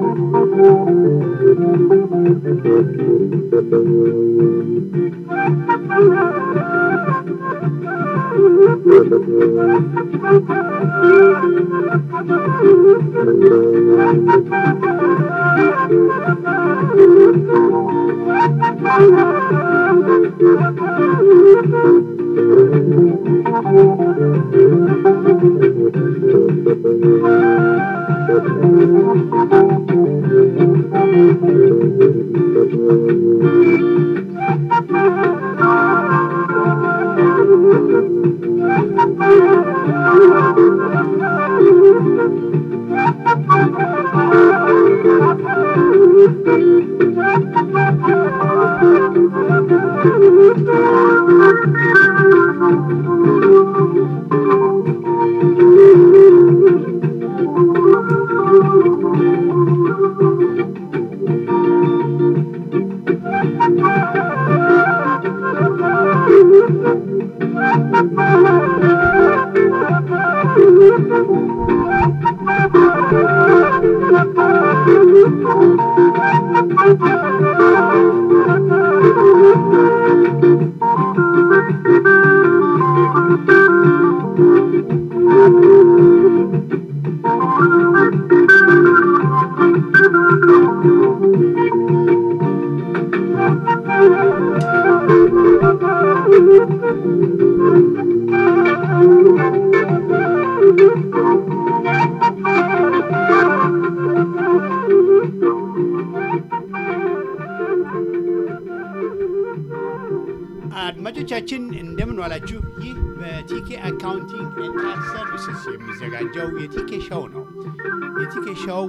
አድማጮቻችን እንደምን ዋላችሁ። ይህ በቲኬ አካውንቲንግ ኤንድ ታክስ ሰርቪስስ የሚዘጋጀው የቲኬ ሾው ነው። የቲኬ ሾው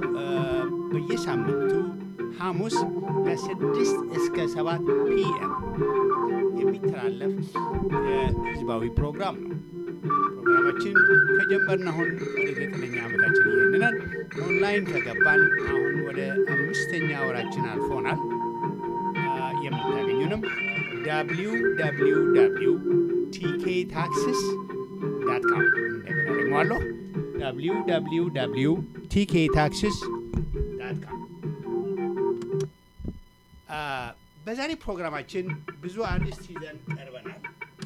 በየሳምንቱ ሐሙስ ከስድስት እስከ ሰባት ፒኤም የሚተላለፍ የህዝባዊ ፕሮግራም ነው። ፕሮግራማችን ከጀመርን አሁን ወደ ዘጠነኛ ዓመታችን ይህንናል። ኦንላይን ከገባን አሁን ወደ አምስተኛ ወራችን አልፎናል። የምታገኙንም www ቲኬ ታክስስ ዳት ካም እንደገና ደግሞ አለሁ www ቲኬ ታክስስ ዳት ካም። በዛሬ ፕሮግራማችን ብዙ አርዕስት ይዘን ቀርበናል።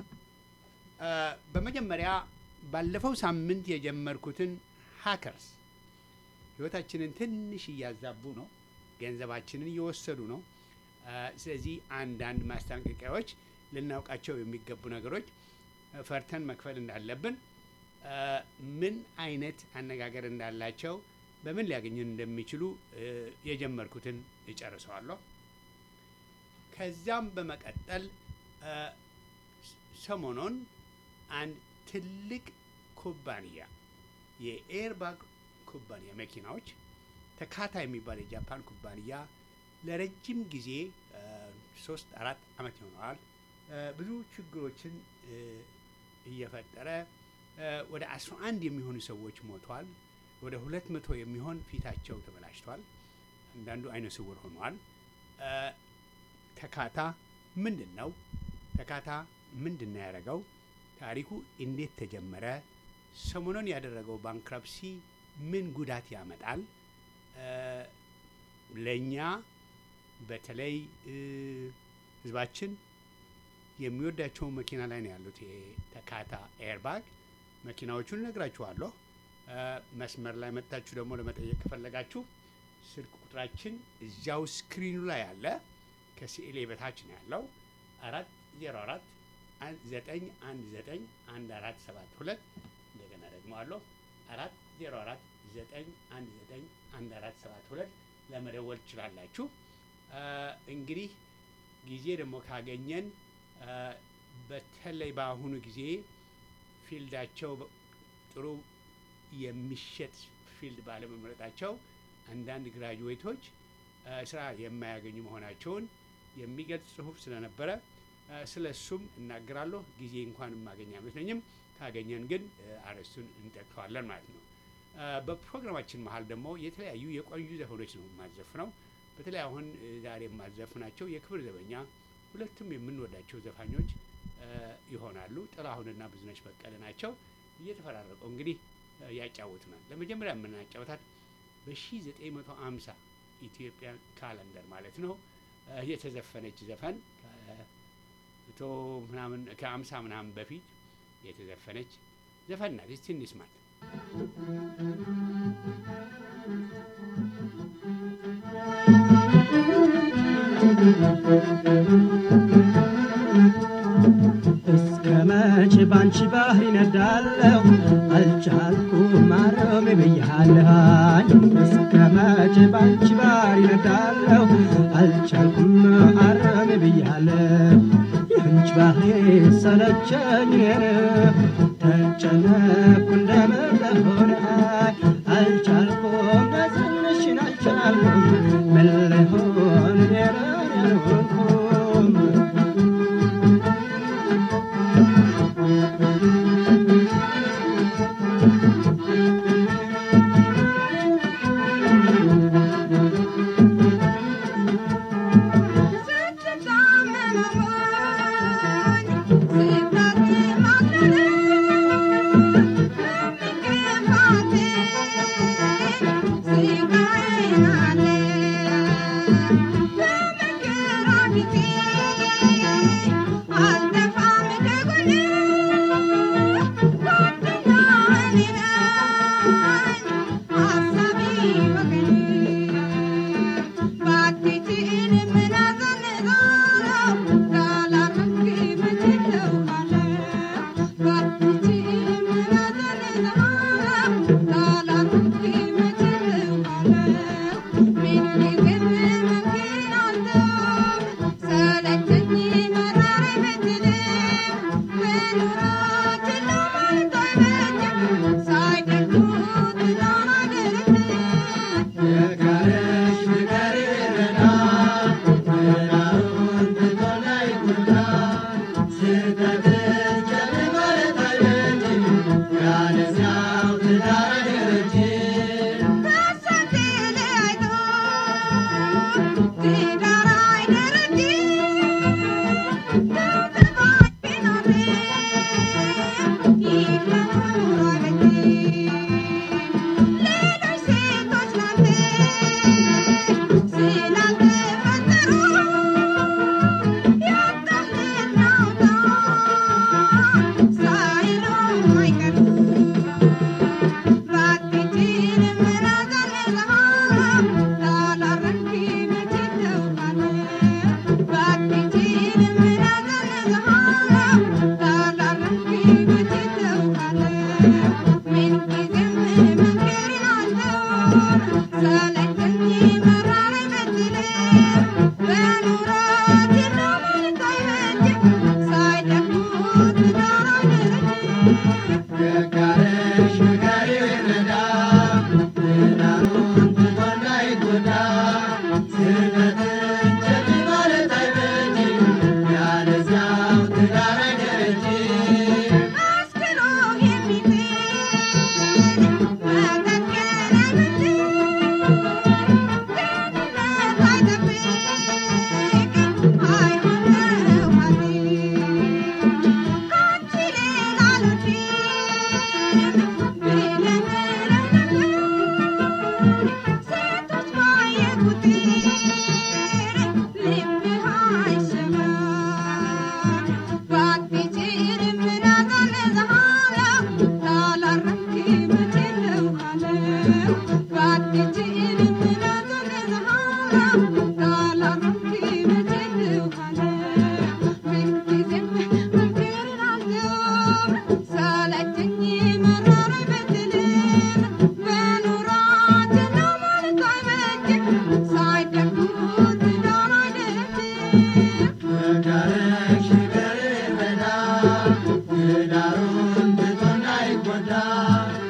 በመጀመሪያ ባለፈው ሳምንት የጀመርኩትን ሃከርስ ህይወታችንን ትንሽ እያዛቡ ነው፣ ገንዘባችንን እየወሰዱ ነው። ስለዚህ አንዳንድ ማስጠንቀቂያዎች ልናውቃቸው የሚገቡ ነገሮች ፈርተን መክፈል እንዳለብን፣ ምን አይነት አነጋገር እንዳላቸው፣ በምን ሊያገኙን እንደሚችሉ የጀመርኩትን እጨርሰዋለሁ። ከዚያም በመቀጠል ሰሞኑን አንድ ትልቅ ኩባንያ የኤርባግ ኩባንያ መኪናዎች ተካታ የሚባል የጃፓን ኩባንያ ለረጅም ጊዜ ሶስት አራት ዓመት ይሆነዋል ብዙ ችግሮችን እየፈጠረ ወደ አስራ አንድ የሚሆኑ ሰዎች ሞተዋል። ወደ ሁለት መቶ የሚሆን ፊታቸው ተበላሽቷል። አንዳንዱ አይነ ስውር ሆኗል። ተካታ ምንድን ነው? ተካታ ምንድን ነው ያደረገው? ታሪኩ እንዴት ተጀመረ? ሰሞኑን ያደረገው ባንክራፕሲ ምን ጉዳት ያመጣል? ለእኛ በተለይ ህዝባችን የሚወዳቸውን መኪና ላይ ነው ያሉት። የተካታ ኤርባግ መኪናዎቹን እነግራችኋለሁ። መስመር ላይ መጥታችሁ ደግሞ ለመጠየቅ ከፈለጋችሁ ስልክ ቁጥራችን እዚያው ስክሪኑ ላይ አለ። ከስዕሌ በታች ነው ያለው። አራት ዜሮ አራት ዘጠኝ አንድ ዘጠኝ አንድ አራት ሰባት ሁለት እንደገና ደግሞ አለሁ አራት ዜሮ አራት ዘጠኝ አንድ ዘጠኝ አንድ አራት ሰባት ሁለት ለመደወል ትችላላችሁ። እንግዲህ ጊዜ ደግሞ ካገኘን በተለይ በአሁኑ ጊዜ ፊልዳቸው ጥሩ የሚሸጥ ፊልድ ባለመምረጣቸው አንዳንድ ግራጁዌቶች ስራ የማያገኙ መሆናቸውን የሚገልጽ ጽሁፍ ስለነበረ ስለ እሱም እናገራለሁ። ጊዜ እንኳን የማገኝ አይመስለኝም። ካገኘን ግን አርዕስቱን እንጠቅሰዋለን ማለት ነው። በፕሮግራማችን መሀል ደግሞ የተለያዩ የቆዩ ዘፈኖች ነው የማዘፍነው። በተለይ አሁን ዛሬ የማዘፍናቸው የክብር ዘበኛ ሁለቱም የምንወዳቸው ዘፋኞች ይሆናሉ። ጥላሁንና ብዙነሽ በቀለ ናቸው። እየተፈራረቀው እንግዲህ ያጫውቱናል። ለመጀመሪያ የምናጫወታት በ1950 ኢትዮጵያን ካለንደር ማለት ነው የተዘፈነች ዘፈን ከመቶ ምናምን ከአምሳ ምናምን በፊት የተዘፈነች ዘፈን ናት። እስቲ እንስማት። እስከ መቼ ባንቺ ባህር ይነዳለሁ አልቻልኩም ማረም ብያለሃኝ እስከ መቼ ባንቺ ባህር ይነዳለሁ አልቻልኩም ማረም ብያለሁ የአንቺ ባህር ሰለቸኝ ተጨነኩ እንደምለሆነ አልቻልኩም ነዝንሽን አልቻልኩም ምን ልሆን ሌላን ያልሆንኩም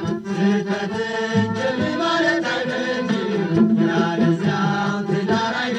ስህተት ጀል ማለት አይበጅም ያለዚያው ትዳር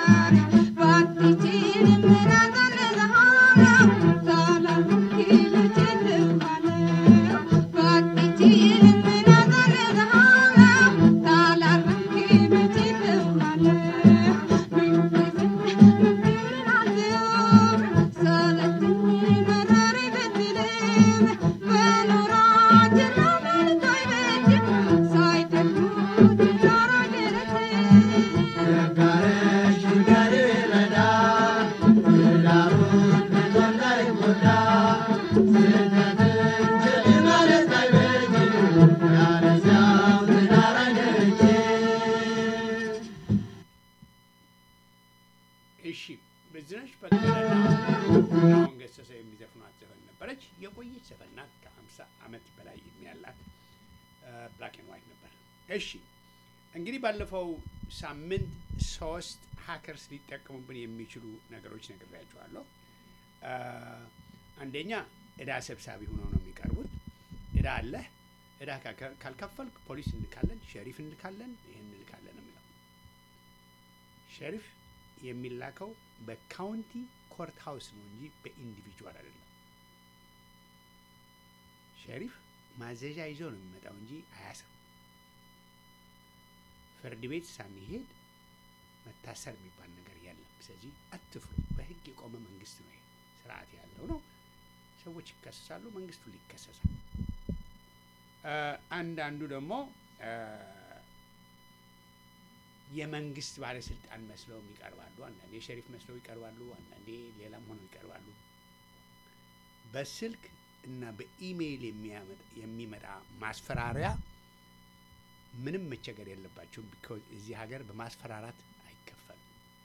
እሺ ብዙነሽ በቀለና አሁን ገሰሰ የሚዘፍኗት ዘፈን ነበረች። የቆየች ዘፈን ናት። ከሀምሳ ዓመት በላይ ዕድሜ ያላት ብላክ ኤንድ ዋይት ነበር። እሺ እንግዲህ ባለፈው ሳምንት ሶስት ሀከርስ ሊጠቀሙብን የሚችሉ ነገሮች ነግሬያቸዋለሁ። አ፣ አንደኛ እዳ ሰብሳቢ ሆነው ነው የሚቀርቡት። እዳ አለህ፣ እዳ ካልከ- ካልከፈልክ ፖሊስ እንልካለን፣ ሸሪፍ እንልካለን፣ ይህን እንልካለን ነው የሚለው ሸሪፍ የሚላከው በካውንቲ ኮርት ሃውስ ነው እንጂ በኢንዲቪጁዋል አይደለም። ሸሪፍ ማዘዣ ይዞ ነው የሚመጣው እንጂ አያስርም። ፍርድ ቤት ሳንሄድ መታሰር የሚባል ነገር የለም። ስለዚህ አትፍሩ። በሕግ የቆመ መንግስት ነው። ይሄ ስርዓት ያለው ነው። ሰዎች ይከሰሳሉ፣ መንግስቱ ይከሰሳል። አ፣ አንዳንዱ ደግሞ አ፣ የመንግስት ባለስልጣን መስለው ይቀርባሉ። አንዳንዴ ሸሪፍ መስለው ይቀርባሉ። አንዳንዴ ሌላም ሆነው ይቀርባሉ። በስልክ እና በኢሜይል የሚያመጥ- የሚመጣ ማስፈራሪያ ምንም መቸገር የለባቸውም። ቢኮዝ እዚህ ሀገር በማስፈራራት አይከፈልም።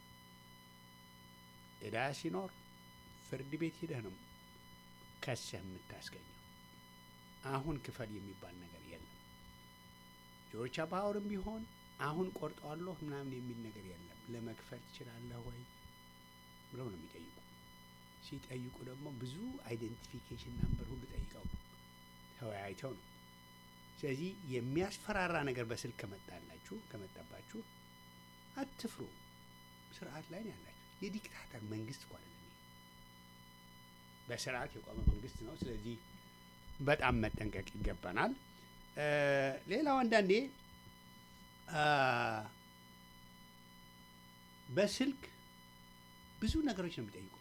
እዳ ሲኖር ፍርድ ቤት ሂደህ ነው ከሰህ የምታስገኘው። አሁን ክፈል የሚባል ነገር የለም። ጆርቻ ፓወርም ቢሆን አሁን ቆርጠዋለሁ ምናምን የሚል ነገር የለም። ለመክፈል ትችላለህ ወይ ብለው ነው የሚጠይቁ። ሲጠይቁ ደግሞ ብዙ አይደንቲፊኬሽን ናምበር ሁሉ ጠይቀው ነው ተወያይተው ነው። ስለዚህ የሚያስፈራራ ነገር በስልክ ከመጣላችሁ ከመጣባችሁ አትፍሩ። ስርዓት ላይ ነው ያላችሁ። የዲክታተር መንግስት እኮ አይደለም ይሄ። በስርዓት የቆመ መንግስት ነው። ስለዚህ በጣም መጠንቀቅ ይገባናል። እ፣ ሌላው አንዳንዴ አ፣ በስልክ ብዙ ነገሮች ነው የሚጠይቁ።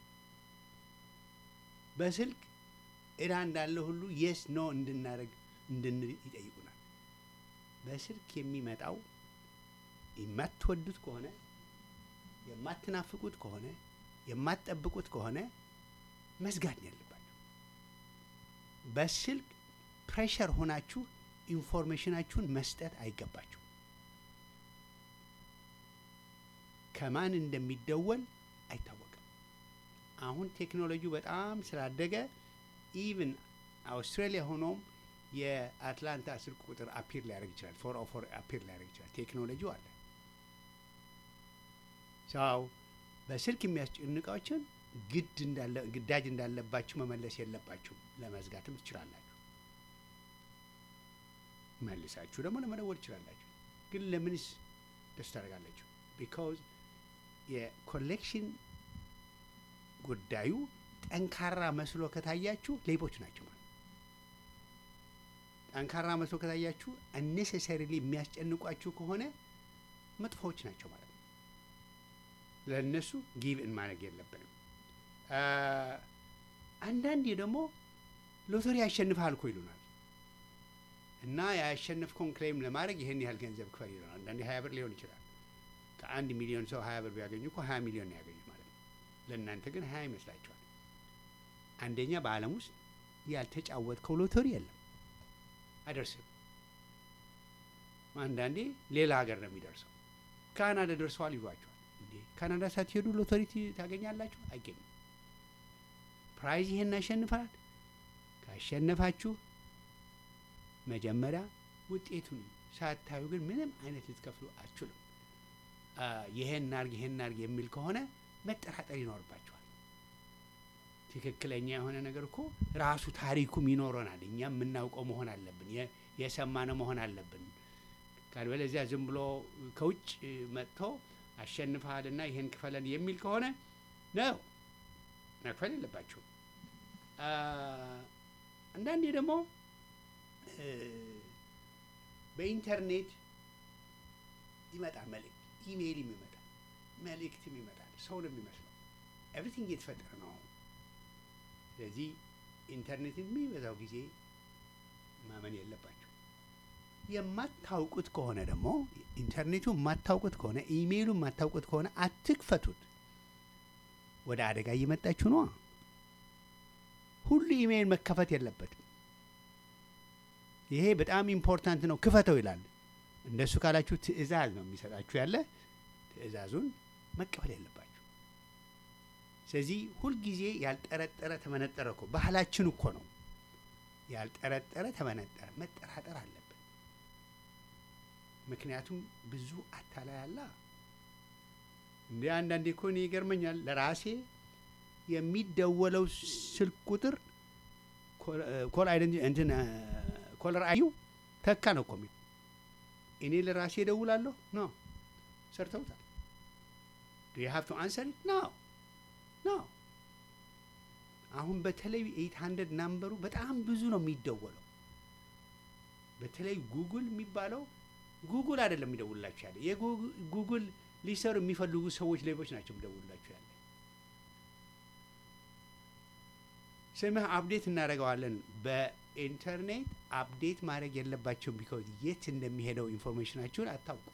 በስልክ እዳ እንዳለ ሁሉ የስ ኖ እንድናደርግ እንድንል ይጠይቁናል። በስልክ የሚመጣው የማትወዱት ከሆነ የማትናፍቁት ከሆነ የማትጠብቁት ከሆነ መዝጋት ነው ያለባቸው። በስልክ ፕሬሸር ሆናችሁ ኢንፎርሜሽናችሁን መስጠት አይገባችሁ። ከማን እንደሚደወል አይታወቅም። አሁን ቴክኖሎጂው በጣም ስላደገ ኢቭን አውስትራሊያ ሆኖም የአትላንታ ስልክ ቁጥር አፒር ሊያደርግ ይችላል። ፎር ኦ ፎር አፒር ሊያደርግ ይችላል። ቴክኖሎጂው አለ። ሰው በስልክ የሚያስጨንቃዎችን ግድ እንዳለ ግዳጅ እንዳለባችሁ መመለስ የለባችሁ። ለመዝጋትም ትችላላችሁ። መልሳችሁ ደግሞ ለመደወል ትችላላችሁ። ግን ለምንስ ደስ ታደርጋላችሁ? ቢካውዝ የኮሌክሽን ጉዳዩ ጠንካራ መስሎ ከታያችሁ ሌቦች ናቸው ማለት ነው። ጠንካራ መስሎ ከታያችሁ አኔሴሰሪሊ የሚያስጨንቋችሁ ከሆነ መጥፎዎች ናቸው ማለት ነው። ለእነሱ ጊቭ እን ማድረግ የለብንም። አ፣ አንዳንዴ ደግሞ ሎተሪ ያሸንፍሃል እኮ ይሉናል እና ያሸነፍከውን ክሌም ለማድረግ ይህን ያህል ገንዘብ ክፈል ይሉናል። አንዳንዴ ሀያ ብር ሊሆን ይችላል። ከአንድ ሚሊዮን ሰው ሀያ ብር ቢያገኙ እኮ ሀያ ሚሊዮን ነው ያገኙ ማለት ነው። ለእናንተ ግን ሀያ ይመስላችኋል። አንደኛ በዓለም ውስጥ ያልተጫወትከው ሎተሪ የለም፣ አይደርስም። አንዳንዴ ሌላ ሀገር ነው የሚደርሰው። ካናዳ ደርሰዋል ይሏቸዋል። እንዴ ካናዳ ሳትሄዱ ሎተሪ ት- ታገኛላችሁ? አይገኝም። ፕራይዝ ይሄን ያሸንፋል። ካሸነፋችሁ መጀመሪያ ውጤቱን ሳታዩ ግን ምንም አይነት ልትከፍሉ አትችሉም። አ፣ ይሄን ናርግ ይሄን ናርግ የሚል ከሆነ መጠራጠር ይኖርባቸዋል። ትክክለኛ የሆነ ነገር እኮ ራሱ ታሪኩም ይኖረናል። እኛም የምናውቀው መሆን አለብን። የ- የሰማነው መሆን አለብን። ካልበለዚያ ዝም ብሎ ከውጭ መጥቶ አሸንፈሃልና ይህን ክፈለን የሚል ከሆነ ነው መክፈል የለባችሁም። አ፣ አንዳንዴ ደግሞ እ፣ በኢንተርኔት ይመጣል መልእክት፣ ኢሜይልም ይመጣል፣ መልእክትም ይመጣል። ሰው ነው የሚመስለው። ኤቭሪቲንግ እየተፈጠረ ነው አሁን። ስለዚህ ኢንተርኔት የሚበዛው ጊዜ ማመን የለባቸው። የማታውቁት ከሆነ ደግሞ ኢንተርኔቱ የማታውቁት ከሆነ ኢሜይሉ የማታውቁት ከሆነ አትክፈቱት። ወደ አደጋ እየመጣችሁ ነዋ። ሁሉ ኢሜይል መከፈት የለበትም። ይሄ በጣም ኢምፖርታንት ነው፣ ክፈተው ይላል። እንደሱ ካላችሁ ትዕዛዝ ነው የሚሰጣችሁ ያለ ትዕዛዙን መቀበል የለባችሁ። ስለዚህ ሁልጊዜ ያልጠረጠረ ተመነጠረ እኮ ባህላችን እኮ ነው። ያልጠረጠረ ተመነጠረ፣ መጠራጠር አለብን። ምክንያቱም ብዙ አታላይ አላ እንደ አንዳንዴ እኮ እኔ ይገርመኛል ለራሴ የሚደወለው ስልክ ቁጥር ኮል አይደንቲ እንትን ኮለር አዩ ተካ ነው እኮ የሚለው። እኔ ለራሴ እደውላለሁ ኖ ሰርተውታል። ዱ ዩ ሃቭ ቱ አንሰር ኖ ኖ። አሁን በተለይ ኤይት ሀንድረድ ናምበሩ በጣም ብዙ ነው የሚደወለው። በተለይ ጉግል የሚባለው ጉግል አይደለም የሚደውልላችሁ ያለ የጉግል ሊሰሩ የሚፈልጉ ሰዎች ሌቦች ናቸው የሚደውልላችሁ ያለ። ስምህ አፕዴት እናደርገዋለን። በኢንተርኔት አፕዴት ማድረግ የለባቸውም። ቢካዝ የት እንደሚሄደው ኢንፎርሜሽናችሁን አታውቁ።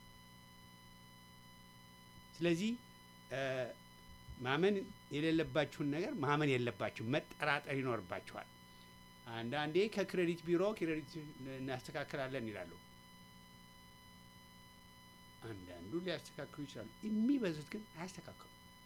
ስለዚህ ማመን የሌለባችሁን ነገር ማመን የለባችሁም፣ መጠራጠር ይኖርባችኋል። አንዳንዴ ከክሬዲት ቢሮ ክሬዲት እናስተካክላለን ይላሉ። አንዳንዱ ሊያስተካክሉ ይችላሉ። የሚበዙት ግን አያስተካክሉ።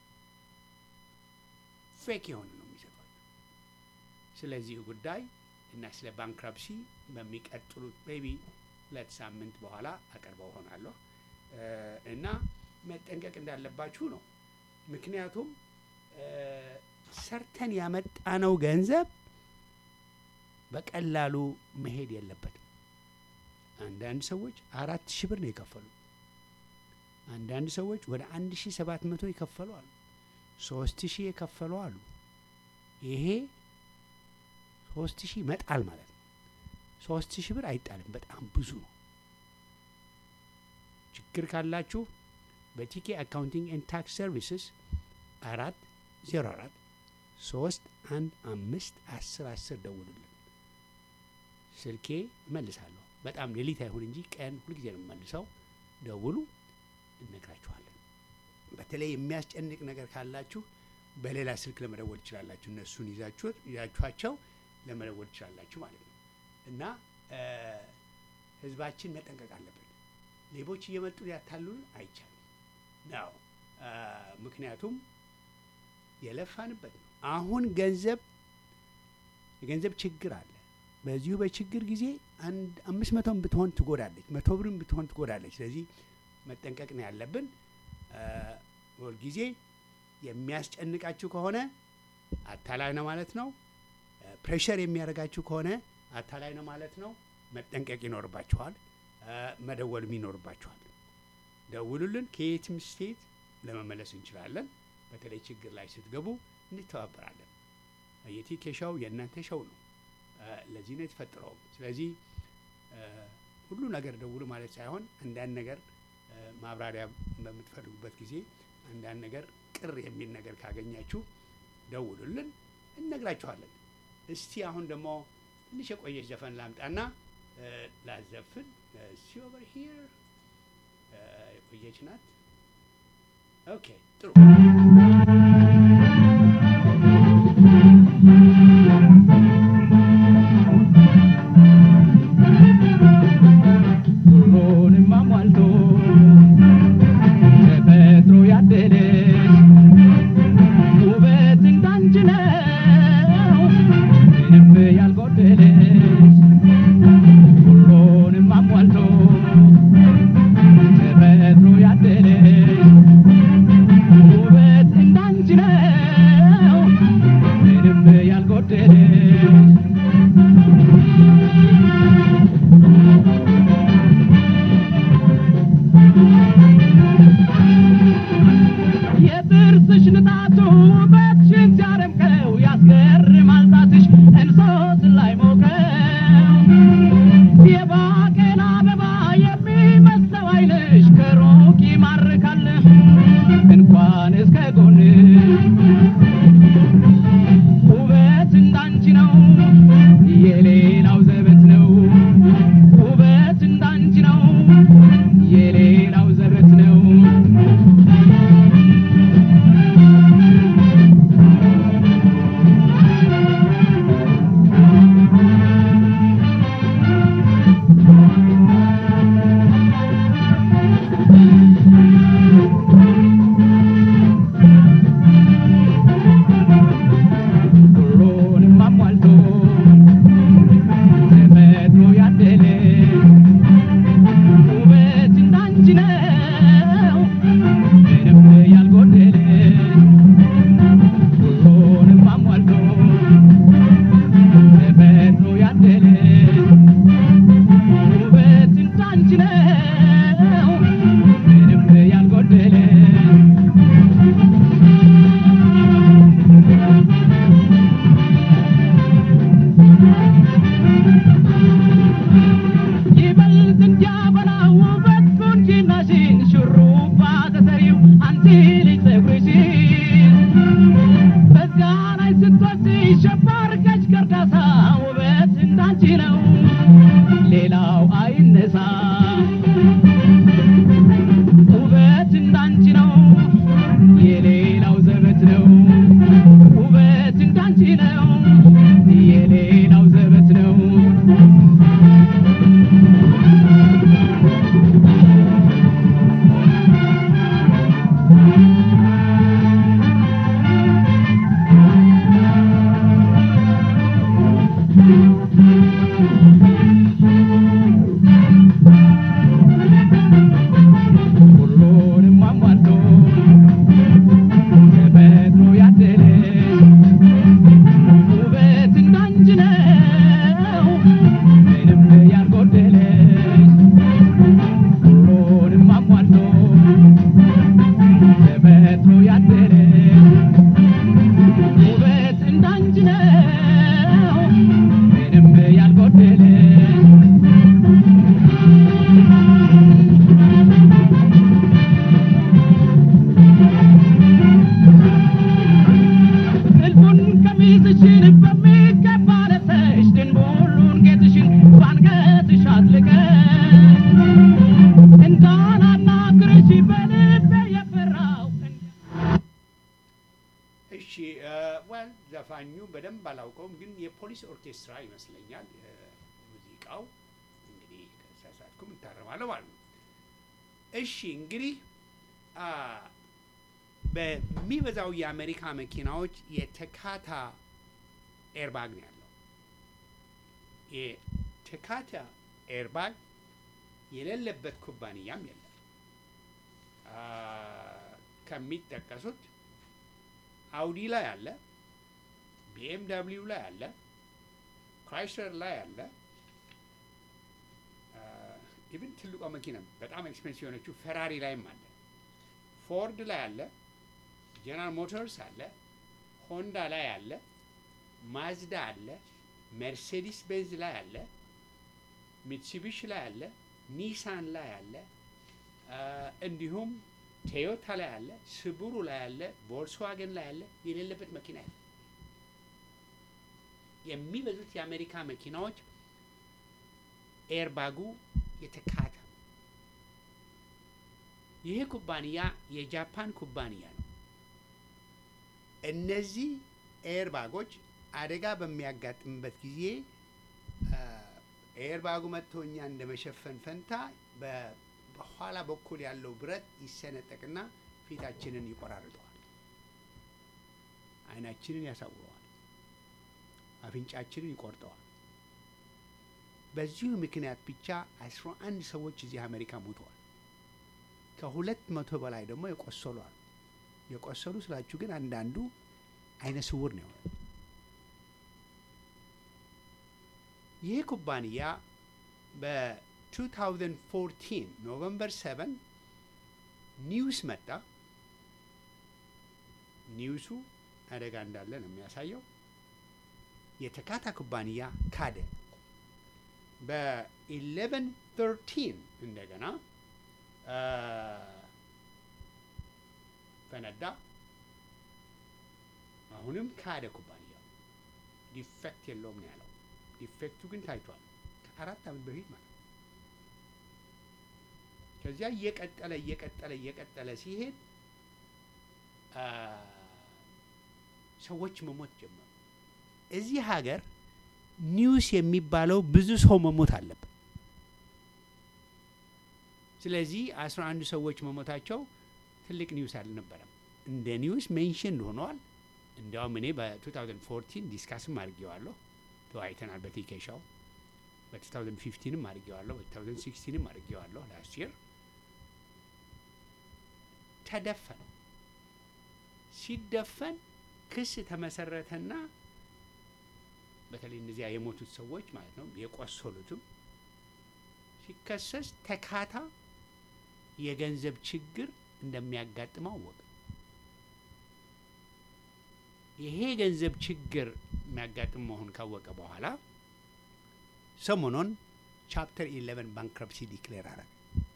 ፌክ የሆነ ነው የሚሰጧቸው። ስለዚህ ጉዳይ እና ስለ ባንክራፕሲ በሚቀጥሉት ቤቢ ሁለት ሳምንት በኋላ አቀርበው ሆናለሁ እና መጠንቀቅ እንዳለባችሁ ነው። ምክንያቱም ሰርተን ያመጣነው ገንዘብ በቀላሉ መሄድ የለበትም። አንዳንድ ሰዎች አራት ሺህ ብር ነው የከፈሉ። አንዳንድ ሰዎች ወደ አንድ ሺህ ሰባት መቶ የከፈሉ አሉ። ሶስት ሺህ የከፈሉ አሉ። ይሄ ሶስት ሺህ መጣል ማለት ነው። ሶስት ሺህ ብር አይጣልም፣ በጣም ብዙ ነው። ችግር ካላችሁ በቲኬ አካውንቲንግ ኤንድ ታክስ ሰርቪስስ አራት ዜሮ አራት ሶስት አንድ አምስት አስር አስር ደውሉልን። ስልኬ እመልሳለሁ። በጣም ሌሊት አይሁን እንጂ ቀን ሁልጊዜ ነው የምመልሰው። ደውሉ፣ እነግራችኋለን። በተለይ የሚያስጨንቅ ነገር ካላችሁ በሌላ ስልክ ለመደወል ትችላላችሁ። እነሱን ይዛችሁ ይዛችኋቸው ለመደወል ትችላላችሁ ማለት ነው እና ህዝባችን መጠንቀቅ አለብን። ሌቦች እየመጡ ሊያታሉን አይቻልም ነው። ምክንያቱም የለፋንበት ነው። አሁን ገንዘብ የገንዘብ ችግር አለ። በዚሁ በችግር ጊዜ አንድ አምስት መቶም ብትሆን ትጎዳለች፣ መቶ ብርም ብትሆን ትጎዳለች። ስለዚህ መጠንቀቅ ነው ያለብን። ሁልጊዜ የሚያስጨንቃችሁ ከሆነ አታላይ ነው ማለት ነው። ፕሬሸር የሚያደርጋችሁ ከሆነ አታላይ ነው ማለት ነው። መጠንቀቅ ይኖርባችኋል። መደወልም ይኖርባችኋል። ደውሉልን። ከየትም ስቴት ለመመለስ እንችላለን። በተለይ ችግር ላይ ስትገቡ እንተባበራለን። የቲኬ ሾው የእናንተ ሾው ነው። ለዚህ ነው የተፈጠረው። ስለዚህ ሁሉ ነገር ደውሉ ማለት ሳይሆን አንዳንድ ነገር ማብራሪያ በምትፈልጉበት ጊዜ አንዳንድ ነገር ቅር የሚል ነገር ካገኛችሁ ደውሉልን፣ እነግራችኋለን። እስቲ አሁን ደግሞ ትንሽ የቆየች ዘፈን ላምጣና ላዘፍን። እስቲ ኦቨር ሂር የቆየች ናት። ኦኬ ጥሩ ሁሉንም አሟልቶ ተፈጥሮ ያደለች ውበት እንዳንቺ ነው ምንም ያልጎደለች ሁሉንም አሟልቶ ተፈጥሮ ያደለች ውበት ጥርስሽ ንጣቱ ውበትሽን ሲያደምቀው ያስገርማል ጣትሽ እንሶት ላይ ሞቀው የባቄላ አበባ የሚመስለው ዓይንሽ ከሩቅ ይማርካል እንኳን እስከ ጎን ውበት እንዳንቺ ነው የሌላው ዘበት ነው ውበት እንዳንቺ ነው የሌላው ዘበት ነው ሁሉንም አሟልቶ ተፈጥሮ ያደለሽ ውበት እንዳንቺ ነው ምንም ያልጎደለሽ ሁሉንም አሟልቶ ተፈጥሮ ያደለሽ ውበት እንዳንቺ ነው ምንም ያልጎደለሽ ይበልጥ እንዲያበራ ውበት ቁንጅናሽን ሹሩባ ተሰሪው አንቺ ልጅ ፀጉርሽን በዚያ ላይ ስትወጪ ሸባ አድርገሽ ከርዳሳ ውበት እንዳንቺ ነው ሌላው አይነሳ ውበት እንዳንቺ ነው የሌላው ዘበት ነው ውበት እንዳንቺ ነው የሌላው ዘበት ነው ሁሉንም አሟልቶ ተፈጥሮ ያደለሽ ውበት እንዳንቺ ነው ምንም ያልጎደለሽ ሁሉንም አሟልቶ ተፈጥሮ ያደለሽ ውበት እንዳንቺ ነው ምንም ያልጎደለሽ ጥልፉን ቀሚስሽን በሚገባ ለብሰሽ ድንቡሉን ጌጥሽን ባንገትሽ አጥልቀሽ እንዳላናግርሽ በልቤ የፈራው እሺ ወል ዘፋኙ በደንብ አላውቀውም፣ ግን የፖሊስ ኦርኬስትራ ይመስለኛል እ፣ ሙዚቃው እንግዲህ ከተሳሳትኩም እታረማለሁ ማለት ነው። እሺ እንግዲህ አ፣ በሚበዛው የአሜሪካ መኪናዎች የተካታ ኤርባግ ነው ያለው። የተካታ ኤርባግ የሌለበት ኩባንያም የለም። አ፣ ከሚጠቀሱት አውዲ ላይ አለ፣ ቢኤምደብሊው ላይ አለ፣ ክራይስለር ላይ አለ። ኢቭን ትልቋ መኪና በጣም ኤክስፔንሲቭ የሆነችው ፈራሪ ላይም አለ፣ ፎርድ ላይ አለ፣ ጀነራል ሞተርስ አለ፣ ሆንዳ ላይ አለ፣ ማዝዳ አለ፣ ሜርሴዲስ ቤንዝ ላይ አለ፣ ሚትሱቢሺ ላይ አለ፣ ኒሳን ላይ አለ፣ አ፣ እንዲሁም ቶዮታ ላይ አለ፣ ስቡሩ ላይ አለ፣ ቮልስዋገን ላይ አለ። የሌለበት መኪና ያለ የሚበዙት የአሜሪካ መኪናዎች ኤርባጉ የተካተ ነው። ይሄ ኩባንያ የጃፓን ኩባንያ ነው። እነዚህ ኤርባጎች አደጋ በሚያጋጥምበት ጊዜ አ፣ ኤርባጉ መጥቶ እኛ እንደ መሸፈን ፈንታ በ- በኋላ በኩል ያለው ብረት ይሰነጠቅና ፊታችንን ይቆራርጠዋል፣ ዓይናችንን ያሳውረዋል፣ አፍንጫችንን ይቆርጠዋል። በዚሁ ምክንያት ብቻ አስራ አንድ ሰዎች እዚህ አሜሪካ ሞተዋል። ከሁለት መቶ በላይ ደግሞ የቆሰሉ አሉ። የቆሰሉ ስላችሁ ግን አንዳንዱ አይነ ስውር ነው የሆነ። ይህ ኩባንያ በ2014 ኖቨምበር 7 ኒውስ መጣ። ኒውሱ አደጋ እንዳለ ነው የሚያሳየው። የተካታ ኩባንያ ካደ። በኢሌቨን ተርቲን እንደገና አ፣ ፈነዳ። አሁንም ካደ ኩባንያው። ዲፌክት የለውም ነው ያለው። ዲፌክቱ ግን ታይቷል ከአራት ዓመት በፊት ማለት ነው። ከዚያ እየቀጠለ እየቀጠለ እየቀጠለ ሲሄድ አ፣ ሰዎች መሞት ጀመሩ። እዚህ ሀገር ኒውስ የሚባለው ብዙ ሰው መሞት አለበት። ስለዚህ አስራ አንድ ሰዎች መሞታቸው ትልቅ ኒውስ አልነበረም። እንደ ኒውስ ሜንሽን ሆነዋል። እንዲያውም እኔ በ2014 ዲስካስም አድርጌዋለሁ፣ ተወያይተናል በቲኬሻው በ2015ም አድርጌዋለሁ፣ በ2016ም አድርጌዋለሁ። ላስት ይር ተደፈነ። ሲደፈን ክስ ተመሰረተና በተለይ እነዚያ የሞቱት ሰዎች ማለት ነው የቆሰሉትም ሲከሰስ ተካታ የገንዘብ ችግር እንደሚያጋጥመው አወቀ። ይሄ የገንዘብ ችግር የሚያጋጥም መሆን ካወቀ በኋላ ሰሞኑን ቻፕተር 11 ባንክረፕሲ ዲክሌር አረገ።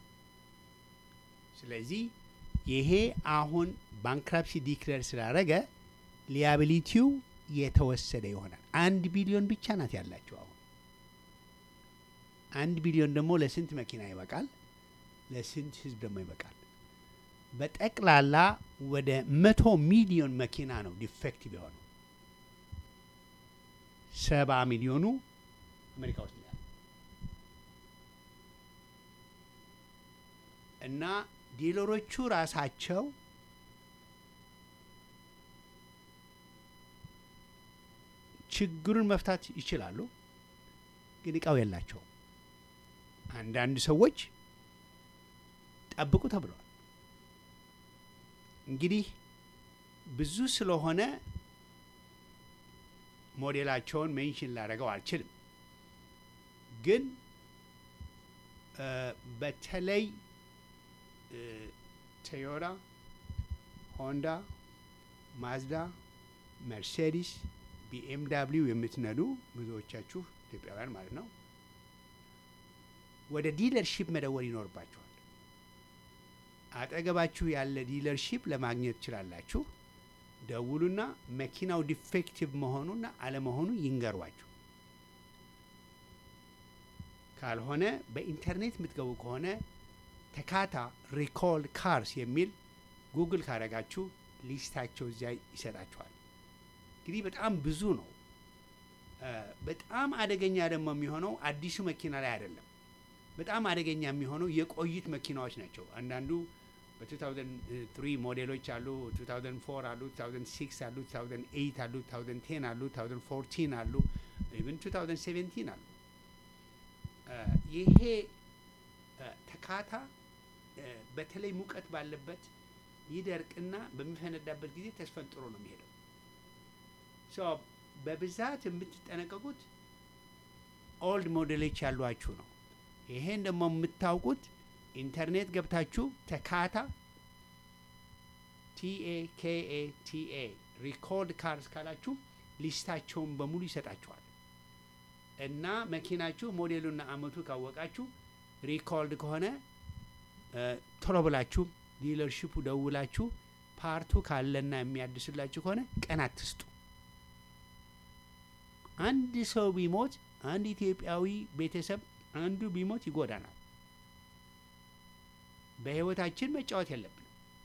ስለዚህ ይሄ አሁን ባንክራፕሲ ዲክሌር ስላደረገ ሊያቢሊቲው የተወሰደ ይሆናል። አንድ ቢሊዮን ብቻ ናት ያላቸው አሁን። አንድ ቢሊዮን ደግሞ ለስንት መኪና ይበቃል? ለስንት ህዝብ ደግሞ ይበቃል? በጠቅላላ ወደ መቶ ሚሊዮን መኪና ነው ዲፌክቲቭ የሆነው። ሰባ ሚሊዮኑ አሜሪካ ውስጥ ነው ያለው እና ዲለሮቹ ራሳቸው ችግሩን መፍታት ይችላሉ፣ ግን እቃው የላቸውም። አንዳንድ ሰዎች ጠብቁ ተብለዋል። እንግዲህ ብዙ ስለሆነ ሞዴላቸውን ሜንሽን ላደረገው አልችልም፣ ግን እ በተለይ ቶዮታ፣ ሆንዳ፣ ማዝዳ፣ መርሴዲስ፣ ቢኤምዳብሊው የምትነዱ ብዙዎቻችሁ ኢትዮጵያውያን ማለት ነው ወደ ዲለርሺፕ መደወል ይኖርባችኋል። አጠገባችሁ ያለ ዲለርሺፕ ለማግኘት ትችላላችሁ። ደውሉና መኪናው ዲፌክቲቭ መሆኑና አለመሆኑ ይንገሯችሁ። ካልሆነ በኢንተርኔት የምትገቡ ከሆነ ተካታ ሪኮልድ ካርስ የሚል ጉግል ካደረጋችሁ ሊስታቸው እዚያ ይሰጣችኋል። እንግዲህ በጣም ብዙ ነው። እ በጣም አደገኛ ደግሞ የሚሆነው አዲሱ መኪና ላይ አይደለም። በጣም አደገኛ የሚሆነው የቆዩት መኪናዎች ናቸው። አንዳንዱ በ2003 ሞዴሎች አሉ፣ 2004 አሉ፣ 2006 አሉ፣ 2008 አሉ፣ 2010 አሉ፣ 2014 አሉ፣ ኢቨን 2017 አሉ። እ ይሄ እ ተካታ እ በተለይ ሙቀት ባለበት ይደርቅና በሚፈነዳበት ጊዜ ተስፈንጥሮ ነው የሚሄደው። ሶ በብዛት የምትጠነቀቁት ኦልድ ሞዴሎች ያሏችሁ ነው። ይሄን ደግሞ የምታውቁት ኢንተርኔት ገብታችሁ ተካታ ቲኤ ኬኤ ቲኤ ሪኮርድ ካርስ ካላችሁ ሊስታቸውን በሙሉ ይሰጣችኋል። እና መኪናችሁ ሞዴሉና አመቱ ካወቃችሁ ሪኮርድ ከሆነ እ ቶሎ ብላችሁ ዲለርሺፑ ደውላችሁ ፓርቱ ካለና የሚያድስላችሁ ከሆነ ቀን አትስጡ። አንድ ሰው ቢሞት አንድ ኢትዮጵያዊ ቤተሰብ አንዱ ቢሞት ይጎዳናል። በህይወታችን መጫወት የለብንም።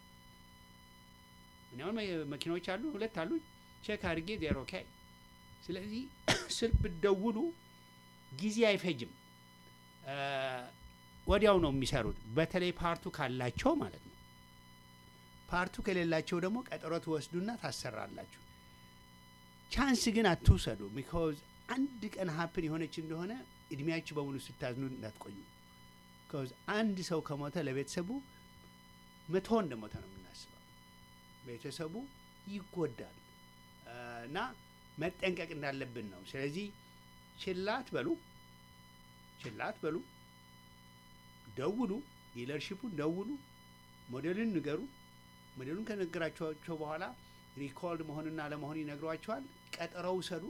እኔ አሁን መ- መኪናዎች አሉ፣ ሁለት አሉ፣ ቼክ አድርጌ ዜሮ ኦኬ። ስለዚህ ስልክ ብትደውሉ ጊዜ አይፈጅም፣ እ ወዲያው ነው የሚሰሩት። በተለይ ፓርቱ ካላቸው ማለት ነው። ፓርቱ ከሌላቸው ደግሞ ቀጠሮ ትወስዱና ታሰራላችሁ። ቻንስ ግን አትውሰዱ። ቢካዝ አንድ ቀን ሀፕን የሆነች እንደሆነ እድሜያችሁ በሙሉ ስታዝኑ እንዳትቆዩ። ቢካዝ አንድ ሰው ከሞተ ለቤተሰቡ መቶ እንደሞተ ነው የምናስበው። ቤተሰቡ ይጎዳል እ እና መጠንቀቅ እንዳለብን ነው። ስለዚህ ችላት በሉ ችላት በሉ፣ ደውሉ፣ ዲለርሺፑን ደውሉ፣ ሞዴሉን ንገሩ። ሞዴሉን ከነገራቸዋቸው በኋላ ሪኮልድ መሆንና ለመሆን ይነግሯቸዋል። ቀጠሮ ውሰዱ።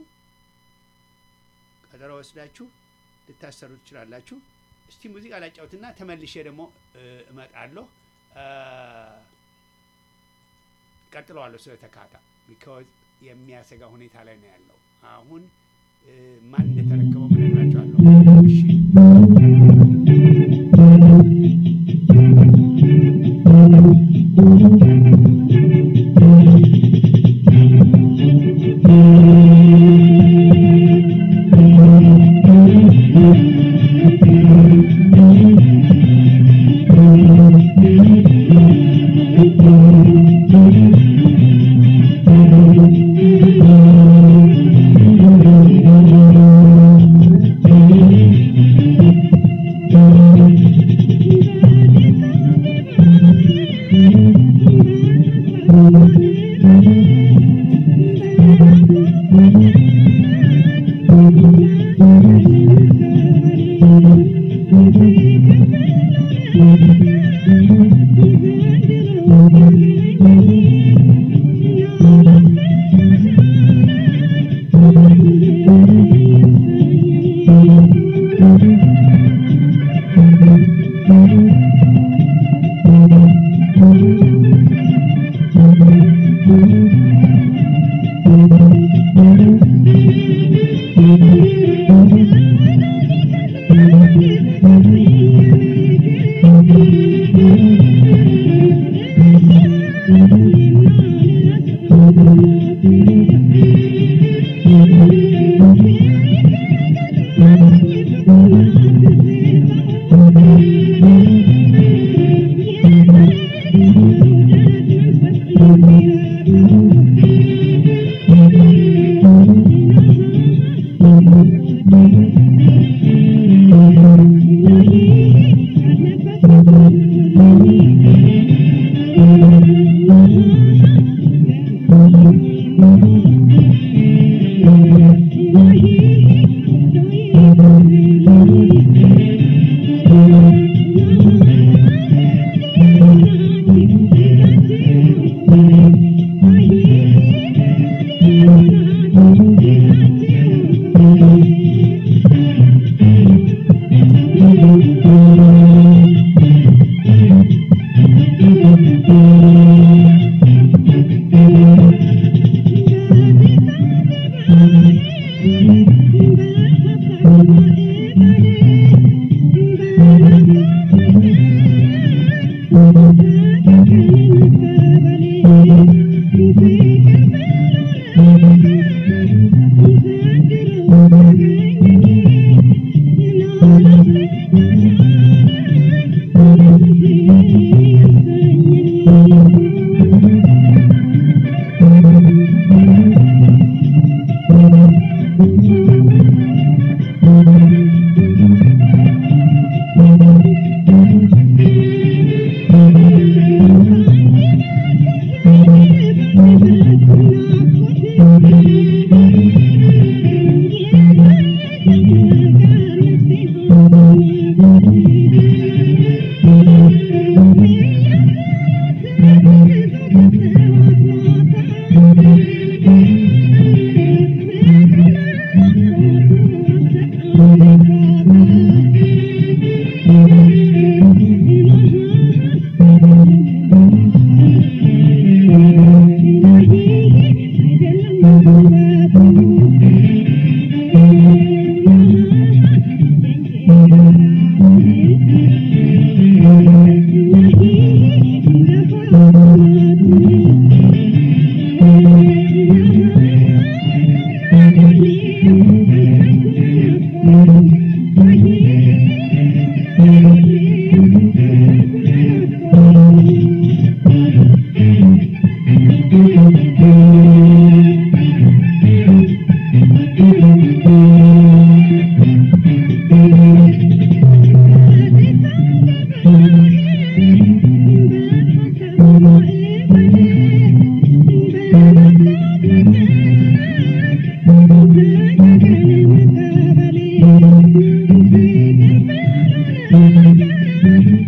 ቀጠሮ ወስዳችሁ ልታሰሩ ትችላላችሁ። እስቲ ሙዚቃ ላጫውትና ተመልሼ ደግሞ እ፣ እመጣለሁ። እ፣ ቀጥለዋለሁ ስለ ተካታ ቢካዝ የሚያሰጋ ሁኔታ ላይ ነው ያለው። አሁን እ፣ ማን እንደተረከበው እነግራቸዋለሁ። እሺ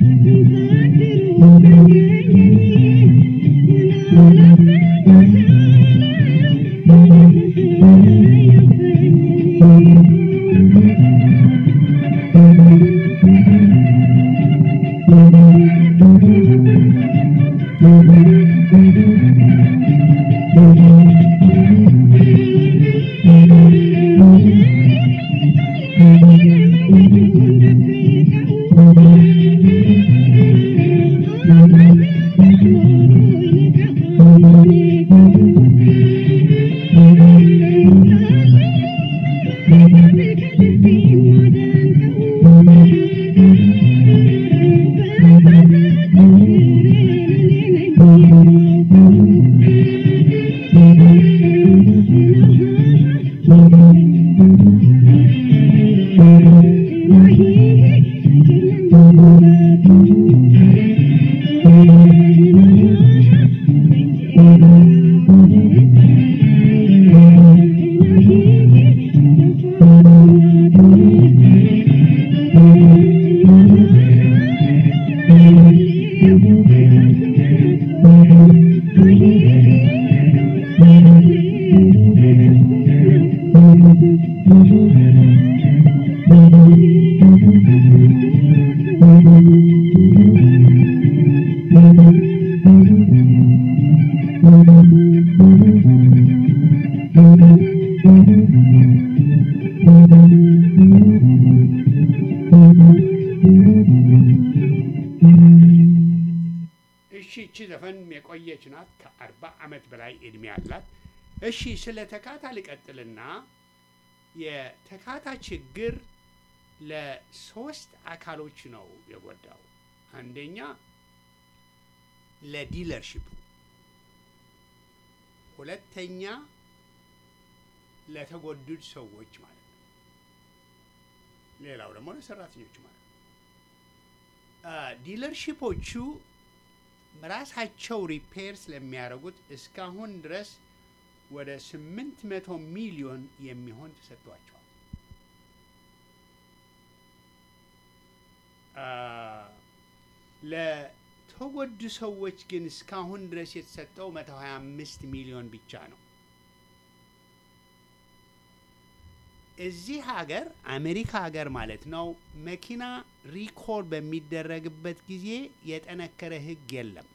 Thank you. የቆየች ናት። ከአርባ ዓመት በላይ እድሜ አላት። እሺ ስለ ተካታ ልቀጥልና የተካታ ችግር ለሶስት አካሎች ነው የጎዳው። አንደኛ ለዲለርሺፑ፣ ሁለተኛ ለተጎዱት ሰዎች ማለት ነው። ሌላው ደግሞ ለሰራተኞች ማለት ነው። ዲለርሺፖቹ ራሳቸው ሪፔር ስለሚያደርጉት እስካሁን ድረስ ወደ ስምንት መቶ ሚሊዮን የሚሆን ተሰጥቷቸዋል። ለተጎዱ ሰዎች ግን እስካሁን ድረስ የተሰጠው መቶ ሀያ አምስት ሚሊዮን ብቻ ነው። እዚህ ሀገር አሜሪካ ሀገር ማለት ነው መኪና ሪኮል በሚደረግበት ጊዜ የጠነከረ ሕግ የለም።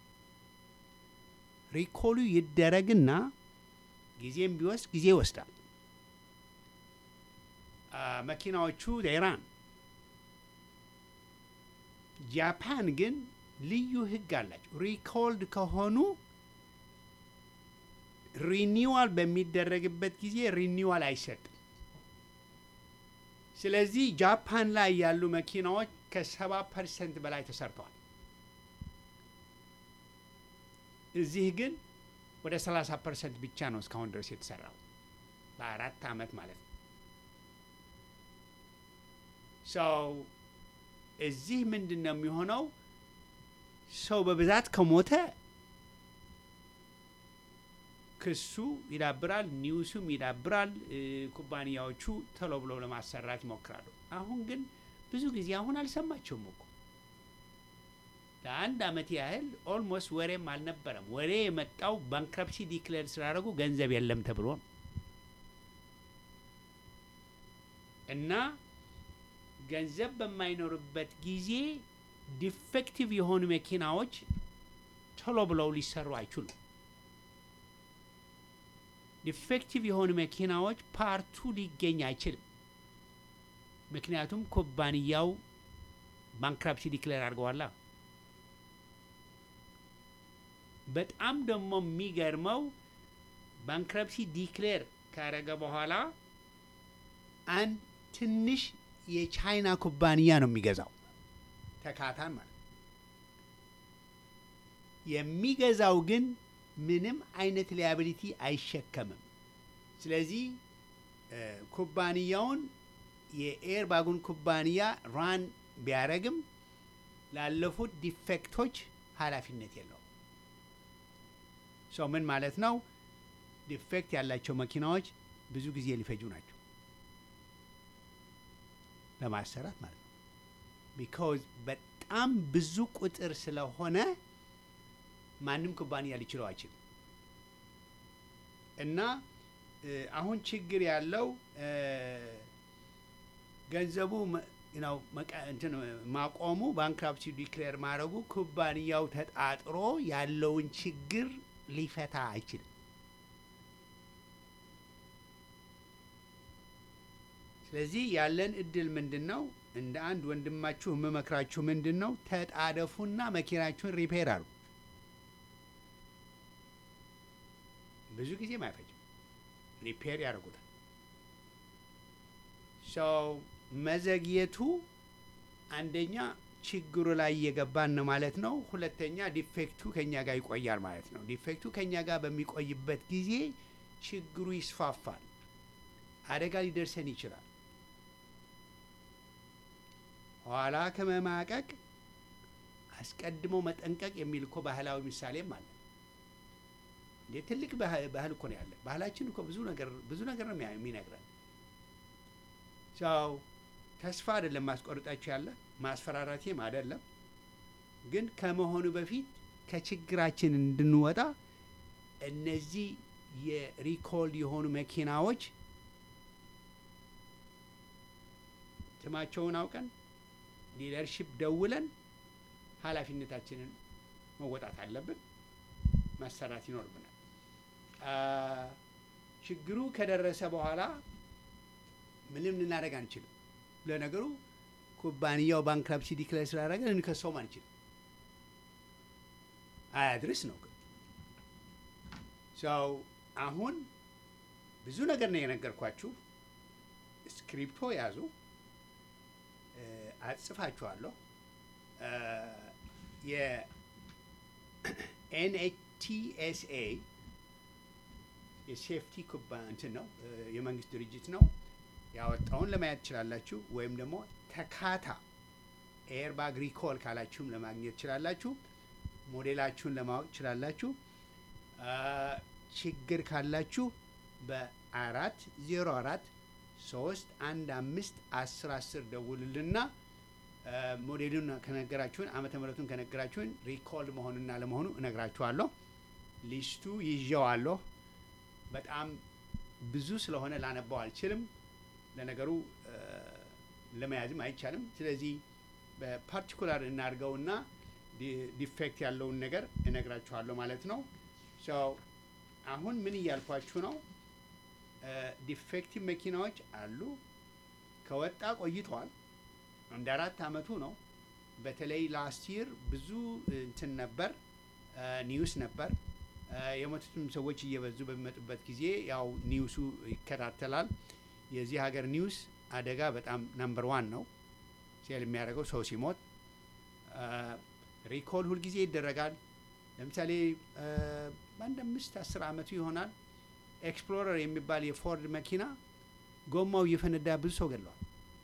ሪኮሉ ይደረግና ጊዜም ቢወስድ ጊዜ ይወስዳል። መኪናዎቹ ኢራን፣ ጃፓን ግን ልዩ ሕግ አላቸው። ሪኮልድ ከሆኑ ሪኒዋል በሚደረግበት ጊዜ ሪኒዋል አይሰጥም። ስለዚህ ጃፓን ላይ ያሉ መኪናዎች ከሰባ ፐርሰንት በላይ ተሰርተዋል። እዚህ ግን ወደ 30 ፐርሰንት ብቻ ነው እስካሁን ድረስ የተሰራው በአራት ዓመት ማለት ነው። ሰው እዚህ ምንድን ነው የሚሆነው? ሰው በብዛት ከሞተ ክሱ ይዳብራል፣ ኒውሱም ይዳብራል። ኩባንያዎቹ ቶሎ ብለው ለማሰራት ይሞክራሉ። አሁን ግን ብዙ ጊዜ አሁን አልሰማቸውም እኮ ለአንድ አመት ያህል ኦልሞስት ወሬም አልነበረም። ወሬ የመጣው ባንክረፕሲ ዲክሌር ስላደረጉ ገንዘብ የለም ተብሎ ነው እና ገንዘብ በማይኖርበት ጊዜ ዲፌክቲቭ የሆኑ መኪናዎች ቶሎ ብለው ሊሰሩ አይችሉም። ዲፌክቲቭ የሆኑ መኪናዎች ፓርቱ ሊገኝ አይችልም። ምክንያቱም ኩባንያው ባንክራፕሲ ዲክሌር አድርገዋላ። በጣም ደግሞ የሚገርመው ባንክረፕሲ ዲክሌር ካረገ በኋላ አንድ ትንሽ የቻይና ኩባንያ ነው የሚገዛው ተካታን ማለት የሚገዛው ግን ምንም አይነት ሊያቢሊቲ አይሸከምም። ስለዚህ ኩባንያውን የኤር ባጉን ኩባንያ ራን ቢያደረግም ላለፉት ዲፌክቶች ኃላፊነት የለውም። ሰው ምን ማለት ነው? ዲፌክት ያላቸው መኪናዎች ብዙ ጊዜ ሊፈጁ ናቸው ለማሰራት ማለት ነው። ቢካዝ በጣም ብዙ ቁጥር ስለሆነ ማንም ኩባንያ ሊችለው አይችልም። እና አሁን ችግር ያለው ገንዘቡ ነው እንትን ማቆሙ ባንክራፕሲ ዲክሌር ማድረጉ ኩባንያው ተጣጥሮ ያለውን ችግር ሊፈታ አይችልም። ስለዚህ ያለን እድል ምንድን ነው? እንደ አንድ ወንድማችሁ የምመክራችሁ ምንድን ነው? ተጣደፉና መኪናችሁን ሪፔር አሉ። ብዙ ጊዜም አይፈጅም፣ ሪፔር ያደርጉታል። ሰው መዘግየቱ አንደኛ ችግሩ ላይ እየገባን ነው ማለት ነው። ሁለተኛ ዲፌክቱ ከኛ ጋር ይቆያል ማለት ነው። ዲፌክቱ ከኛ ጋር በሚቆይበት ጊዜ ችግሩ ይስፋፋል፣ አደጋ ሊደርሰን ይችላል። ኋላ ከመማቀቅ አስቀድሞ መጠንቀቅ የሚል እኮ ባህላዊ ምሳሌም አለ። እንዴ ትልቅ ባህል እኮ ነው ያለ። ባህላችን እኮ ብዙ ነገር ብዙ ነገር ነው የሚነግረን። ሰው ተስፋ አይደለም ማስቆርጣችሁ ያለ ማስፈራራቴም አይደለም። ግን ከመሆኑ በፊት ከችግራችን እንድንወጣ እነዚህ የሪኮልድ የሆኑ መኪናዎች ስማቸውን አውቀን ሊደርሽፕ ደውለን ኃላፊነታችንን መወጣት አለብን፣ ማሰራት ይኖርብናል። ችግሩ ከደረሰ በኋላ ምንም ልናደርግ አንችልም። ለነገሩ ኩባንያው ባንክራፕሲ ዲክሌር ስላደረገ እንከሰውም አንችልም። አያድርስ ነው ግን ሰው አሁን ብዙ ነገር ነው የነገርኳችሁ። ስክሪፕቶ ያዙ፣ እ፣ አጽፋችኋለሁ። የኤንኤችቲኤስኤ የሴፍቲ ኩባ እንትን ነው እ፣ የመንግስት ድርጅት ነው ያወጣውን ለማየት ትችላላችሁ። ወይም ደግሞ ተካታ ኤርባግ ሪኮል ካላችሁም ለማግኘት ትችላላችሁ። ሞዴላችሁን ለማወቅ ትችላላችሁ። አ፣ ችግር ካላችሁ በአራት ዜሮ አራት ሶስት አንድ አምስት አስር አስር ደውሉልና አ፣ ሞዴሉን ከነገራችሁን ዓመተ ምሕረቱን ከነገራችሁን ሪኮል መሆኑና ለመሆኑ እነግራችኋለሁ። ሊስቱ ይዤዋለሁ። በጣም ብዙ ስለሆነ ላነባው አልችልም። ለነገሩ አ፣ ለመያዝም አይቻልም። ስለዚህ በፓርቲኩላር እናድርገውና ዲ- ዲፌክት ያለውን ነገር እነግራችኋለሁ ማለት ነው። ሶ አሁን ምን እያልኳችሁ ነው? ዲፌክቲቭ መኪናዎች አሉ። ከወጣ ቆይተዋል። አንድ አራት አመቱ ነው። በተለይ ላስት ይር ብዙ እንትን ነበር፣ ኒውስ ነበር። አ፣ የሞቱትም ሰዎች እየበዙ በሚመጡበት ጊዜ ያው ኒውሱ ይከታተላል። የዚህ ሀገር ኒውስ አደጋ በጣም ነምበር ዋን ነው። ሴል የሚያደርገው ሰው ሲሞት አ፣ ሪኮል ሁልጊዜ ይደረጋል። ለምሳሌ አ፣ በአንድ አምስት አስር አመቱ ይሆናል ኤክስፕሎረር የሚባል የፎርድ መኪና ጎማው እየፈነዳ ብዙ ሰው ገድለዋል።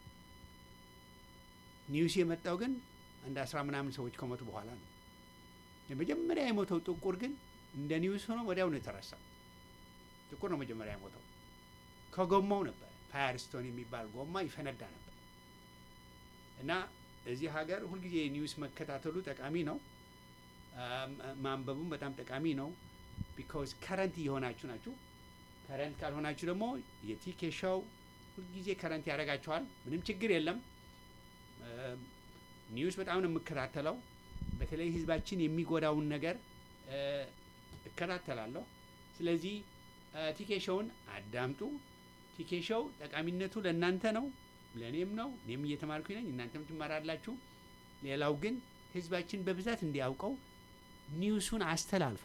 ኒውስ የመጣው ግን አንድ አስራ ምናምን ሰዎች ከሞቱ በኋላ ነው። የመጀመሪያ የሞተው ጥቁር ግን እንደ ኒውስ ሆኖ ወዲያው ነው የተረሳው። ጥቁር ነው መጀመሪያ የሞተው። ከጎማው ነበር ፋየርስቶን የሚባል ጎማ ይፈነዳ ነበር። እና እዚህ ሀገር ሁልጊዜ ኒውስ መከታተሉ ጠቃሚ ነው። አም፣ ማንበቡም በጣም ጠቃሚ ነው። ቢካዝ ከረንት እየሆናችሁ ናችሁ። ከረንት ካልሆናችሁ ደግሞ የቲኬ ሾው ሁልጊዜ ከረንት ያደርጋችኋል። ምንም ችግር የለም። አም፣ ኒውስ በጣም ነው የምከታተለው። በተለይ ህዝባችን የሚጎዳውን ነገር እ፣ እከታተላለሁ። ስለዚህ እ፣ ቲኬ ሾውን አዳምጡ። ቲኬ ሾው ጠቃሚነቱ ለእናንተ ነው፣ ለእኔም ነው። እኔም እየተማርኩኝ ነኝ፣ እናንተም ትማራላችሁ። ሌላው ግን ህዝባችን በብዛት እንዲያውቀው ኒውሱን አስተላልፉ።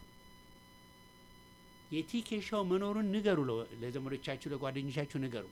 የቲኬ ሾው መኖሩን ንገሩ፣ ለ- ለዘመዶቻችሁ ለጓደኞቻችሁ ንገሩ።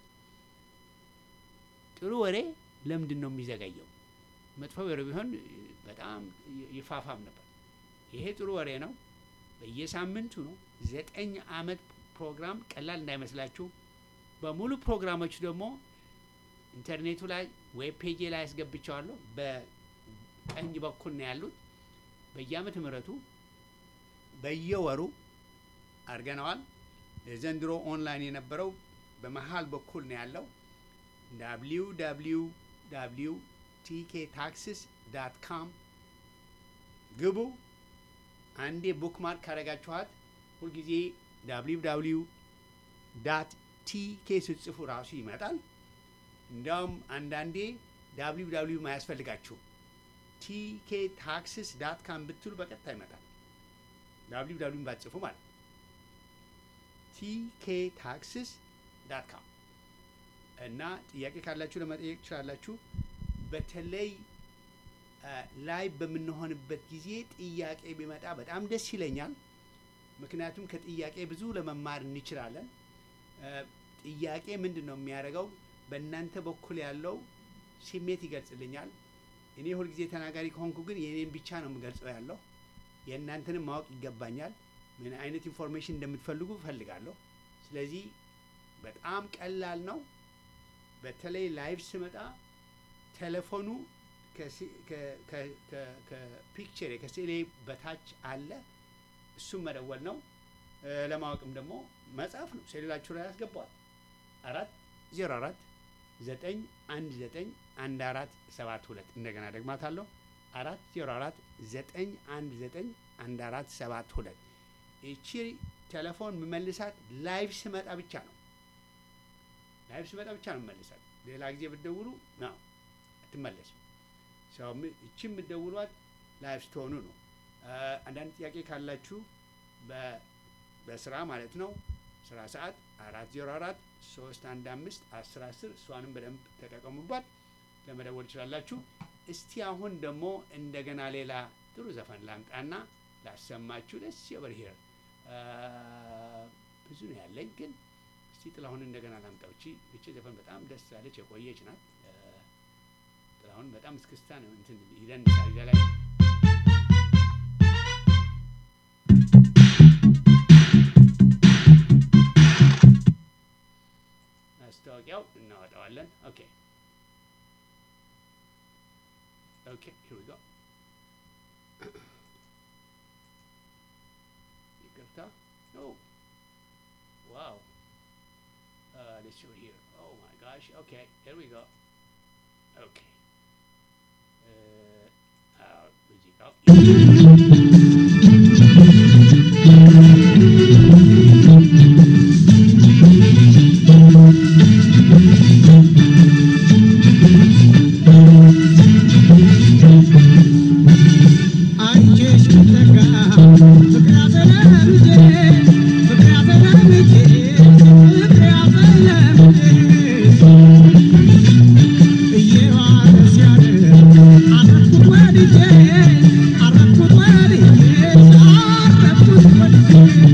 ጥሩ ወሬ ለምንድን ነው የሚዘገየው? መጥፎ ወሬ ቢሆን በጣም ይ- ይፋፋም ነበር። ይሄ ጥሩ ወሬ ነው። በየሳምንቱ ነው። ዘጠኝ አመት ፕሮግራም ቀላል እንዳይመስላችሁ። በሙሉ ፕሮግራሞች ደግሞ ኢንተርኔቱ ላይ ዌብ ፔጅ ላይ ያስገብቸዋለሁ። በቀኝ በኩል ነው ያሉት። በየአመት ምህረቱ በየወሩ አድርገነዋል። የዘንድሮ ኦንላይን የነበረው በመሀል በኩል ነው ያለው። ዳብሊው ዳብሊው ዳብሊው ቲኬ ታክስስ ዳት ካም ግቡ። አንዴ ቡክማርክ ካረጋችኋት ሁልጊዜ ዳብሊው ዳብሊው ዳት ቲኬ ስትጽፉ ራሱ ይመጣል። እንዲያውም አንዳንዴ ዳብሊው ዳብሊው ማያስፈልጋችሁ ቲኬ ታክስስ ዳት ካም ብትሉ በቀጥታ ይመጣል። ዳብሊው ዳብሊው ባትጽፉ ማለት ነው። ቲኬ ታክስስ ዳት ካም እና ጥያቄ ካላችሁ ለመጠየቅ ትችላላችሁ። በተለይ ላይ በምንሆንበት ጊዜ ጥያቄ ቢመጣ በጣም ደስ ይለኛል። ምክንያቱም ከጥያቄ ብዙ ለመማር እንችላለን። እ፣ ጥያቄ ምንድን ነው የሚያደርገው? በእናንተ በኩል ያለው ስሜት ይገልጽልኛል። እኔ ሁልጊዜ ተናጋሪ ከሆንኩ ግን የእኔን ብቻ ነው የምገልጸው ያለው የእናንተንም ማወቅ ይገባኛል። ምን አይነት ኢንፎርሜሽን እንደምትፈልጉ እፈልጋለሁ። ስለዚህ በጣም ቀላል ነው። በተለይ ላይቭ ስመጣ ቴሌፎኑ ከሲ- ከ- ከ- ከ- ከፒክቸር ከስዕሌ በታች አለ። እሱም መደወል ነው። እ፣ ለማወቅም ደግሞ መጻፍ ነው። ሴሉላችሁ ላይ ያስገባዋል። አራት ዜሮ አራት ዘጠኝ አንድ ዘጠኝ አንድ አራት ሰባት ሁለት እንደገና ደግማታለሁ። አራት ዜሮ አራት ዘጠኝ አንድ ዘጠኝ አንድ አራት ሰባት ሁለት ይቺ ቴሌፎን የምመልሳት ላይቭ ስመጣ ብቻ ነው። ላይቭ ስመጣ ብቻ ነው የምመልሳት። ሌላ ጊዜ ብትደውሉ ነው አትመለስም። ሰው ም- ይቺ የምትደውሏት ላይቭ ስትሆኑ ነው። አ፣ አንዳንድ ጥያቄ ካላችሁ በ- በስራ ማለት ነው ስራ ሰዓት አራት ዜሮ አራት ሶስት አንድ አምስት አስር አስር እሷንም በደንብ ተጠቀሙባት ለመደወል ትችላላችሁ። እስቲ አሁን ደግሞ እንደገና ሌላ ጥሩ ዘፈን ላምጣና ላሰማችሁ። ደስ የበር ሄር ብዙ ነው ያለኝ፣ ግን እስቲ ጥላሁን እንደገና ላምጣው። እቺ እቺ ዘፈን በጣም ደስ ያለች የቆየች ናት። እ፣ ጥላሁን በጣም እስክስታ ነው እንትን ይደንሳል ላይ ማስታወቂያው እናወጣዋለን። ኦኬ ኦኬ ሂር ዊ ጎ ይቅርታ ኖ ዋው ሌትስ ሾው ሂር ኦ ማይ ጋሽ ኦኬ ሂር ዊ ጎ ኦኬ ሙዚቃው አንቺሽ ብትለካ ፍቅር ያዘለምጄ ፍቅር ያዘለምጄ ፍቅር ያዘለምጄ እየዋለ ሲያድር አረፍኩት ወድጄ አረፍኩት ወድጄ አረፍኩት ወድጄ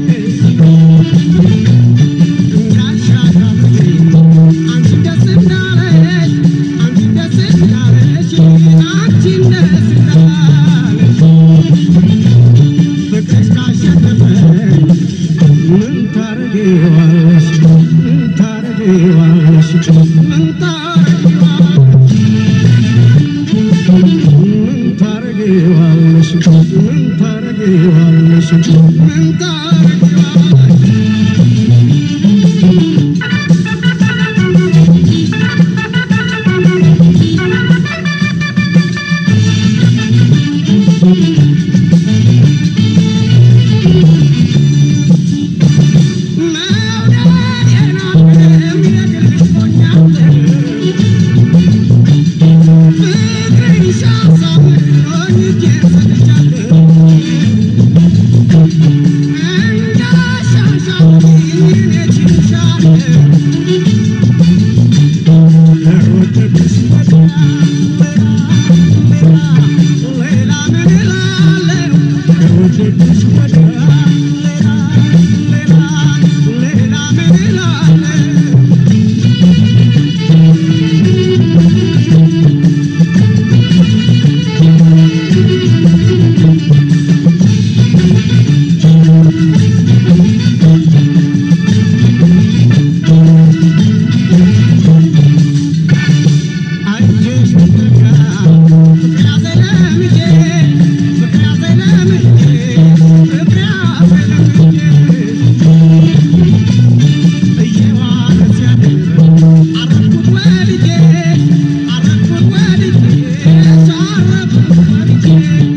እንዳሻሻልኩ አንቺ ደስ እንዳለሽ አንቺ ደስ እንዳለሽ አንቺ ደስ እንዳለሽ ፍቅርሽ ካሸነፈኝ ምን ታረጊዋለሽ? ምን ታረጊዋለሽ? ምን ታረጊዋለሽ? ምን ታረጊዋለሽ? ምን ታረጊዋለሽ? ምን ታረጊዋለሽ? መውደዴን አልልም የግልሽ ሆኛለሁ ፍቅርሽ አሳምሮኝ እጄን ሰጥቻለሁ እንዳሻሻልኩኝ እኔ ችልሻለሁ ከወደድኩሽ ወዲያ ሌላ ሌላ ምን እላለሁ ከወደድኩሽ ወዲያ ሌላ ሌላ ሌላ ምን እላለሁ አንቺሽ ብትለካ ፍቅር ያዘለምጄ ፍቅር ያዘለምጄ ፍቅር ያዘለምጄ እየዋለ ሲያድር አረፍኩት ወድጄ አረፍኩት ወድጄ አረፍኩት ወድጄ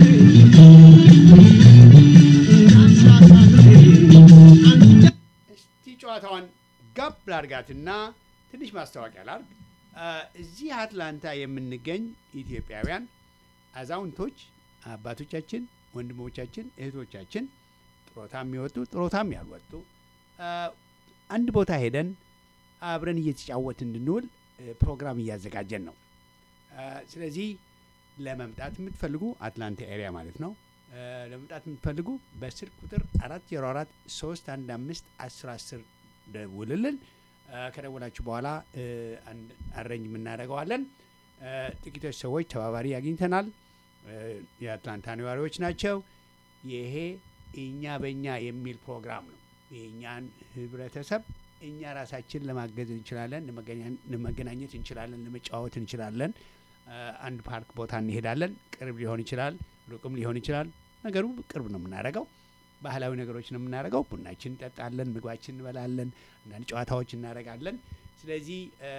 እንዳሻሻልኩኝ አንቺ እስቲ ጨዋታዋን ጋብ ላርጋትና ትንሽ ማስታወቂያ ላርግ። አ፣ እዚህ አትላንታ የምንገኝ ኢትዮጵያውያን አዛውንቶች፣ አባቶቻችን፣ ወንድሞቻችን፣ እህቶቻችን ጥሮታ የሚወጡ ጥሮታም ያልወጡ አ፣ አንድ ቦታ ሄደን አብረን እየተጫወት እንድንውል እ፣ ፕሮግራም እያዘጋጀን ነው። አ፣ ስለዚህ ለመምጣት የምትፈልጉ አትላንታ ኤሪያ ማለት ነው እ፣ ለመምጣት የምትፈልጉ በስልክ ቁጥር አራት ዜሮ አራት ሶስት አንድ አምስት አስር አስር ደውልልን። እ፣ ከደወላችሁ በኋላ እ፣ አንድ አረኝ የምናደርገዋለን። እ፣ ጥቂቶች ሰዎች ተባባሪ አግኝተናል። እ፣ የአትላንታ ነዋሪዎች ናቸው። ይሄ እኛ በእኛ የሚል ፕሮግራም ነው። የእኛን ህብረተሰብ እኛ ራሳችን ለማገዝ እንችላለን፣ ለመገናኘ- ለመገናኘት እንችላለን፣ ለመጫወት እንችላለን። እ፣ አንድ ፓርክ ቦታ እንሄዳለን። ቅርብ ሊሆን ይችላል፣ ሩቅም ሊሆን ይችላል። ነገሩ ቅርብ ነው የምናደርገው። ባህላዊ ነገሮች ነው የምናደርገው። ቡናችን እንጠጣለን፣ ምግባችን እንበላለን፣ አንዳንድ ጨዋታዎች እናደርጋለን። ስለዚህ እ፣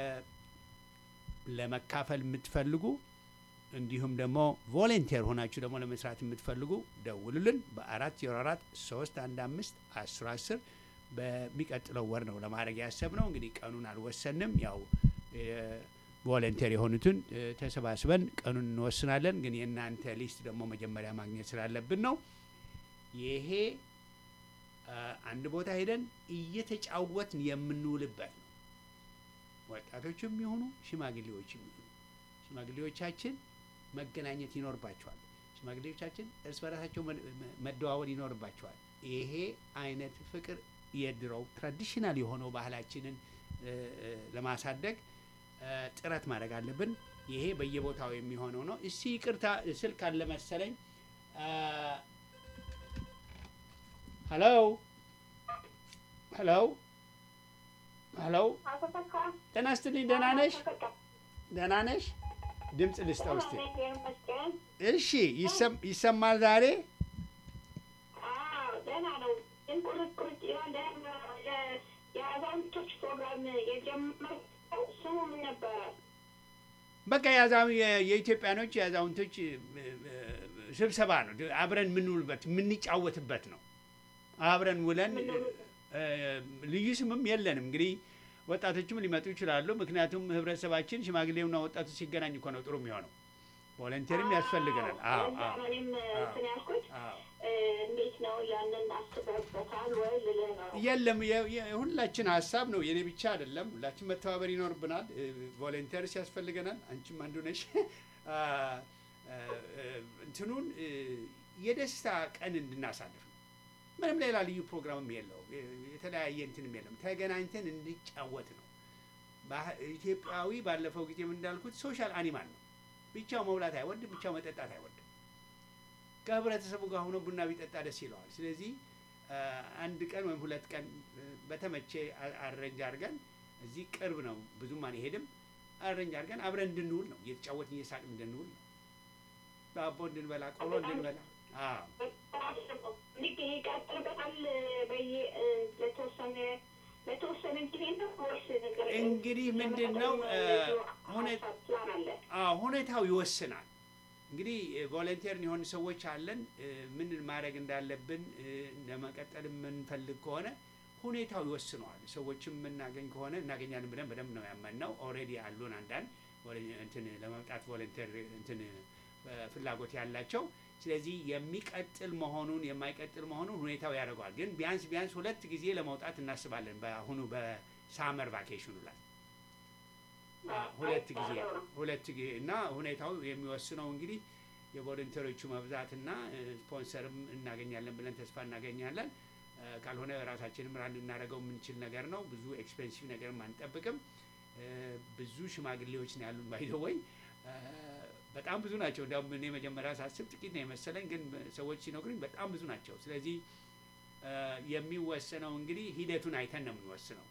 ለመካፈል የምትፈልጉ እንዲሁም ደግሞ ቮለንቴር ሆናችሁ ደግሞ ለመስራት የምትፈልጉ ደውሉልን በአራት ዜሮ አራት ሶስት አንድ አምስት አስር አስር በሚቀጥለው ወር ነው ለማድረግ ያሰብነው። እንግዲህ ቀኑን አልወሰንም። ያው ቮለንቴር የሆኑትን እ፣ ተሰባስበን ቀኑን እንወስናለን። ግን የእናንተ ሊስት ደግሞ መጀመሪያ ማግኘት ስላለብን ነው። ይሄ አ፣ አንድ ቦታ ሄደን እየተጫወትን የምንውልበት ነው። ወጣቶችም የሆኑ ሽማግሌዎችም ይሁኑ ሽማግሌዎቻችን መገናኘት ይኖርባቸዋል። ሽማግሌዎቻችን እርስ በራሳቸው መ- መ- መደዋወል ይኖርባቸዋል። ይሄ አይነት ፍቅር የድሮው ትራዲሽናል የሆነው ባህላችንን እ፣ እ፣ ለማሳደግ እ፣ ጥረት ማድረግ አለብን። ይሄ በየቦታው የሚሆነው ነው። እስቲ ይቅርታ ስልክ አለ መሰለኝ። ሄሎ ሄሎ ሄሎ፣ ጤና ይስጥልኝ። ደህና ነሽ? ደህና ነሽ? ድምፅ ልስጠው እስቲ። እሺ፣ ይሰም- ይሰማል ዛሬ? የአዛውንቶች ፕሮግራም የጀመረው ስሙ ምን ነበረ? በቃ የአዛው የ- የኢትዮጵያኖች የአዛውንቶች እ፣ እ፣ ስብሰባ ነው። አብረን የምንውልበት የምንጫወትበት ነው። አብረን ውለን እ፣ ልዩ ስምም የለንም። እንግዲህ ወጣቶችም ሊመጡ ይችላሉ። ምክንያቱም ህብረተሰባችን ሽማግሌውና ወጣቱ ሲገናኝ እኮ ነው ጥሩ የሚሆነው። ቮለንቴርም ያስፈልገናል። አዎ ለዛ አዎ ነው እኔም እንትን ያልኩት አዎ። እ፣ እንዴት ነው ያንን አስበህበታል ወይ ልልህ ነው። የለም የ- የ- የሁላችን ሀሳብ ነው። የኔ ብቻ አይደለም። ሁላችን መተባበር ይኖርብናል። ቮለንተርስ ያስፈልገናል። አንቺም አንዱ ነሽ። አ፣ አ፣ አ፣ እንትኑን እ፣ የደስታ ቀን እንድናሳልፍ ነው። ምንም ሌላ ልዩ ፕሮግራምም የለው የተለያየ እንትንም የለም። ተገናኝተን እንዲጫወት ነው። ባህ- ኢትዮጵያዊ ባለፈው ጊዜም እንዳልኩት ሶሻል አኒማል ነው። ብቻው መብላት አይወድም፣ ብቻው መጠጣት አይወድም። ከህብረተሰቡ ጋር ሆኖ ቡና ቢጠጣ ደስ ይለዋል። ስለዚህ አ፣ አንድ ቀን ወይም ሁለት ቀን እ፣ በተመቼ አ- አረንጅ አድርገን እዚህ ቅርብ ነው፣ ብዙም አንሄድም። አረንጅ አድርገን አብረን እንድንውል ነው፣ እየተጫወትን እየሳቅን እንድንውል ነው። ዳቦ እንድንበላ፣ ቆሎ እንድንበላ። አዎ ልክ ይቀጥልበታል በየ እ፣ ለተወሰነ ለተወሰነ ጊዜ ነው ወይስ ነገር እንግዲህ ምንድን ነው እ፣ ሁኔታ ፕላን አለ? አዎ ሁኔታው ይወስናል። እንግዲህ ቮለንቴር የሆኑ ሰዎች አለን። እ፣ ምን ማድረግ እንዳለብን እ፣ ለመቀጠል የምንፈልግ ከሆነ ሁኔታው ይወስነዋል። ሰዎችም የምናገኝ ከሆነ እናገኛለን ብለን በደንብ ነው ያመንነው። ኦልሬዲ አሉን አንዳንድ ቮለ- እንትን ለመምጣት ቮለንቴር እንትን እ፣ ፍላጎት ያላቸው። ስለዚህ የሚቀጥል መሆኑን የማይቀጥል መሆኑን ሁኔታው ያደርገዋል። ግን ቢያንስ ቢያንስ ሁለት ጊዜ ለመውጣት እናስባለን በአሁኑ በሳመር ቫኬሽኑ ላይ ሁለት ጊዜ ሁለት ጊዜ እና ሁኔታው የሚወስነው እንግዲህ የቮለንተሮቹ መብዛትና እ፣ ስፖንሰርም እናገኛለን ብለን ተስፋ እናገኛለን። እ፣ ካልሆነ ራሳችንም ራን ልናደርገው የምንችል ነገር ነው። ብዙ ኤክስፔንሲቭ ነገርም አንጠብቅም። እ፣ ብዙ ሽማግሌዎች ነው ያሉን ባይዘወይ በጣም ብዙ ናቸው። እንዲያውም እኔ መጀመሪያ ሳስብ ጥቂት ነው የመሰለኝ፣ ግን ሰዎች ሲነግሩኝ በጣም ብዙ ናቸው። ስለዚህ እ፣ የሚወሰነው እንግዲህ ሂደቱን አይተን ነው የምንወስነው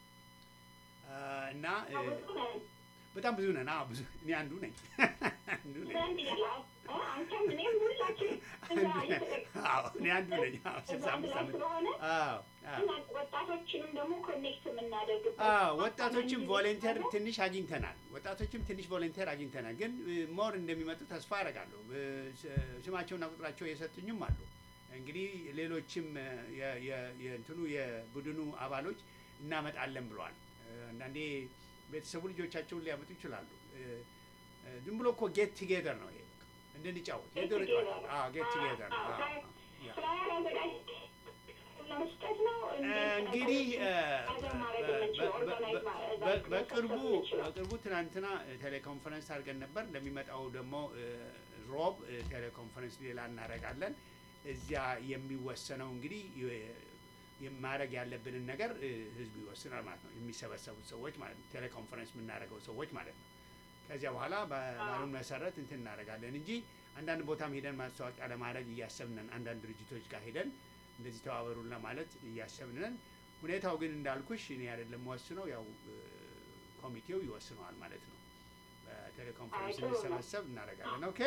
እ፣ እና እ፣ በጣም ብዙ ነን። አዎ ብዙ እኔ አንዱ ነኝ አንዱ ነኝ። ዘንድ ይላል እ፣ አንተም እኔም ሁላችን እዛ እየተጠቀ- አዎ እኔ አንዱ ነኝ። አዎ ስልሳ አምስት ዓመት ስለሆነ አዎ አዎ እና ወጣቶችንም ደግሞ ኮኔክት የምናደርግበት አዎ ወጣቶችም ቮለንተር ትንሽ አግኝተናል። ወጣቶችም ትንሽ ቮለንተር አግኝተናል። ግን ሞር እንደሚመጡ ተስፋ አደርጋለሁ። እ፣ ስ- ስማቸውና ቁጥራቸው የሰጡኝም አሉ። እንግዲህ ሌሎችም እ፣ የ- የ- የእንትኑ የቡድኑ አባሎች እናመጣለን ብለዋል። እ፣ አንዳንዴ ቤተሰቡ ልጆቻቸውን ሊያመጡ ይችላሉ። እ፣ እ፣ ዝም ብሎ እኮ ጌት ቱጌዘር ነው ይሄ እንድንጫወት የድሮ ጨዋታ። አዎ ጌት ቱጌዘር ነው። አዎ፣ አዎ፣ ያ ፍላየር አዘጋጅ ለመስጠት ነው እንግዲህ እ፣ አዘር ማድረግ የምንችለው በ- በ- ኦርጋናይዝ በ- ማድረግ በ- በቅርቡ የምንችለው። በቅርቡ ትናንትና ቴሌኮንፈረንስ አድርገን ነበር። እንደሚመጣው ደግሞ እ፣ ሮብ እ፣ ቴሌኮንፈረንስ ሌላ እናደርጋለን። እዚያ የሚወሰነው እንግዲህ የ- ማድረግ ያለብንን ነገር እ፣ ህዝቡ ይወስናል ማለት ነው። የሚሰበሰቡት ሰዎች ማለት ነው። ቴሌኮንፈረንስ የምናደርገው ሰዎች ማለት ነው። ከዚያ በኋላ ባሉን መሰረት እንትን እናደርጋለን እንጂ አንዳንድ ቦታም ሄደን ማስታወቂያ ለማድረግ እያሰብንን አንዳንድ ድርጅቶች ጋር ሄደን እንደዚህ ተባበሩን ለማለት እያሰብንን ሁኔታው ግን እንዳልኩሽ እኔ አይደለም ወስነው ያው እ፣ ኮሚቴው ይወስነዋል ማለት ነው። በቴሌኮንፈረንስ አይ፣ ጥሩ ነው። እንዲሰበሰብ እናደርጋለን። ኦኬ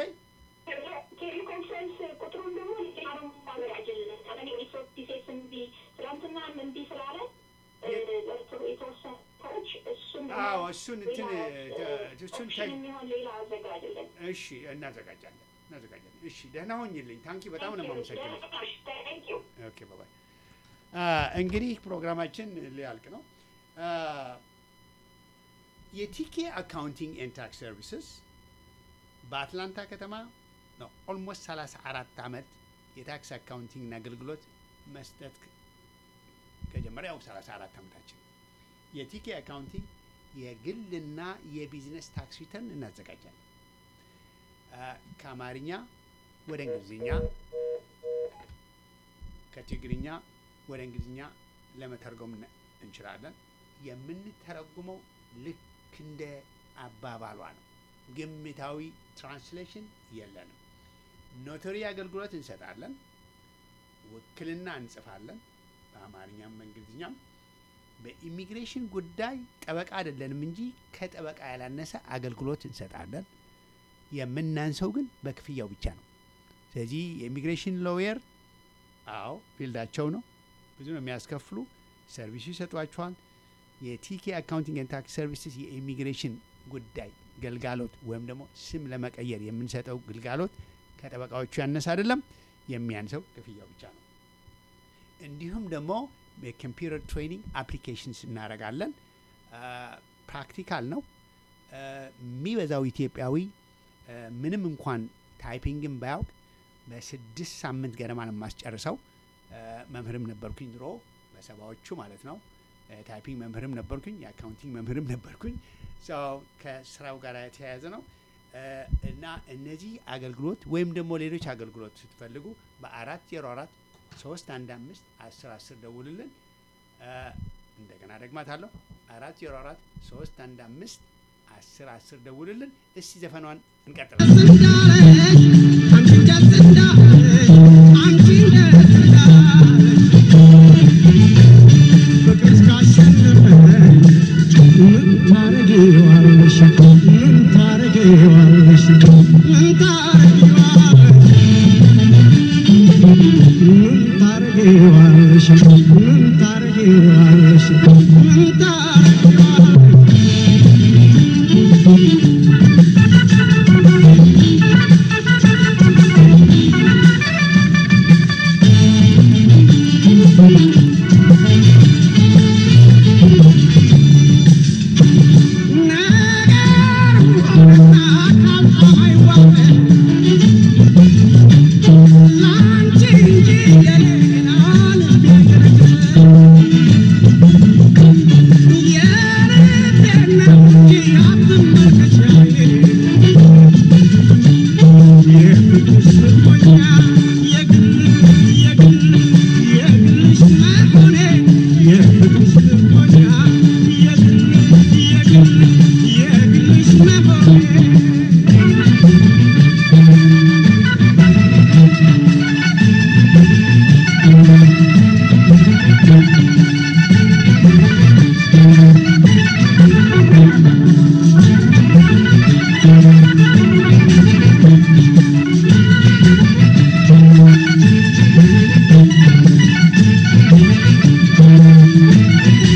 ቴሌኮንፈረንስ ቁጥሩን ደግሞ ሌላም አዘጋጅልን። እኔ ሪሶርት ዲሴስ እምቢ ትናንትና እምቢ ስላለ እ፣ ለጥሩ የተወሰኑ ሰዎች እሱን ደግሞ አዎ እሱን እንትን ሌላ፣ ተ- እሱን ኦፕሽን ተ- የሚሆን ሌላ አዘጋጅልን። እሺ እናዘጋጃለን እናዘጋጃለን። እሺ ደህና ሆኝልኝ። ታንኪ በጣም ነው የማመሰግነው። Thank you. ኦኬ ባባይ። እንግዲህ ፕሮግራማችን ሊያልቅ ነው። አ፣ የቲኬ አካውንቲንግ ኤንድ ታክስ ሰርቪስስ በአትላንታ ከተማ ነው ኦልሞስት 34 ዓመት የታክስ አካውንቲንግ አገልግሎት መስጠት ከ- ከጀመረ ያው 34 ዓመታችን። የቲኬ አካውንቲንግ የግልና የቢዝነስ ታክስ ሪተርን እናዘጋጃለን። አ፣ ከአማርኛ ወደ እንግሊዝኛ ከትግርኛ ወደ እንግሊዝኛ ለመተርጎም ነ- እንችላለን። የምንተረጉመው ልክ እንደ አባባሏ ነው። ግምታዊ ትራንስሌሽን የለንም። ኖተሪ አገልግሎት እንሰጣለን። ውክልና እንጽፋለን፣ በአማርኛም በእንግሊዝኛም። በኢሚግሬሽን ጉዳይ ጠበቃ አይደለንም እንጂ ከጠበቃ ያላነሰ አገልግሎት እንሰጣለን። የምናንሰው ግን በክፍያው ብቻ ነው። ስለዚህ የኢሚግሬሽን ሎየር አዎ ፊልዳቸው ነው፣ ብዙ ነው የሚያስከፍሉ፣ ሰርቪሱ ይሰጧቸዋል። የቲኬ አካውንቲንግ ኤንድ ታክስ ሰርቪስስ የኢሚግሬሽን ጉዳይ ገልጋሎት ወይም ደግሞ ስም ለመቀየር የምንሰጠው ግልጋሎት ከጠበቃዎቹ ያነሰ አይደለም፣ የሚያንሰው ክፍያው ብቻ ነው። እንዲሁም ደግሞ የኮምፒውተር ትሬኒንግ አፕሊኬሽንስ እናደርጋለን። ፕራክቲካል ነው። አ፣ የሚበዛው ኢትዮጵያዊ አ፣ ምንም እንኳን ታይፒንግን ባያውቅ በስድስት ሳምንት ገደማ ነው የማስጨርሰው። አ፣ መምህርም ነበርኩኝ ድሮ በሰባዎቹ ማለት ነው። አ፣ ታይፒንግ መምህርም ነበርኩኝ፣ የአካውንቲንግ መምህርም ነበርኩኝ። ሰው ከስራው ጋር የተያያዘ ነው አ፣ እና እነዚህ አገልግሎት ወይም ደግሞ ሌሎች አገልግሎት ስትፈልጉ በአራት ዜሮ አራት ሶስት አንድ አምስት አስር አስር ደውልልን። አ፣ እንደገና ደግማታለሁ አራት ዜሮ አራት ሶስት አንድ አምስት አስር አስር ደውልልን። እስቲ ዘፈኗን እንቀጥላለን። Thank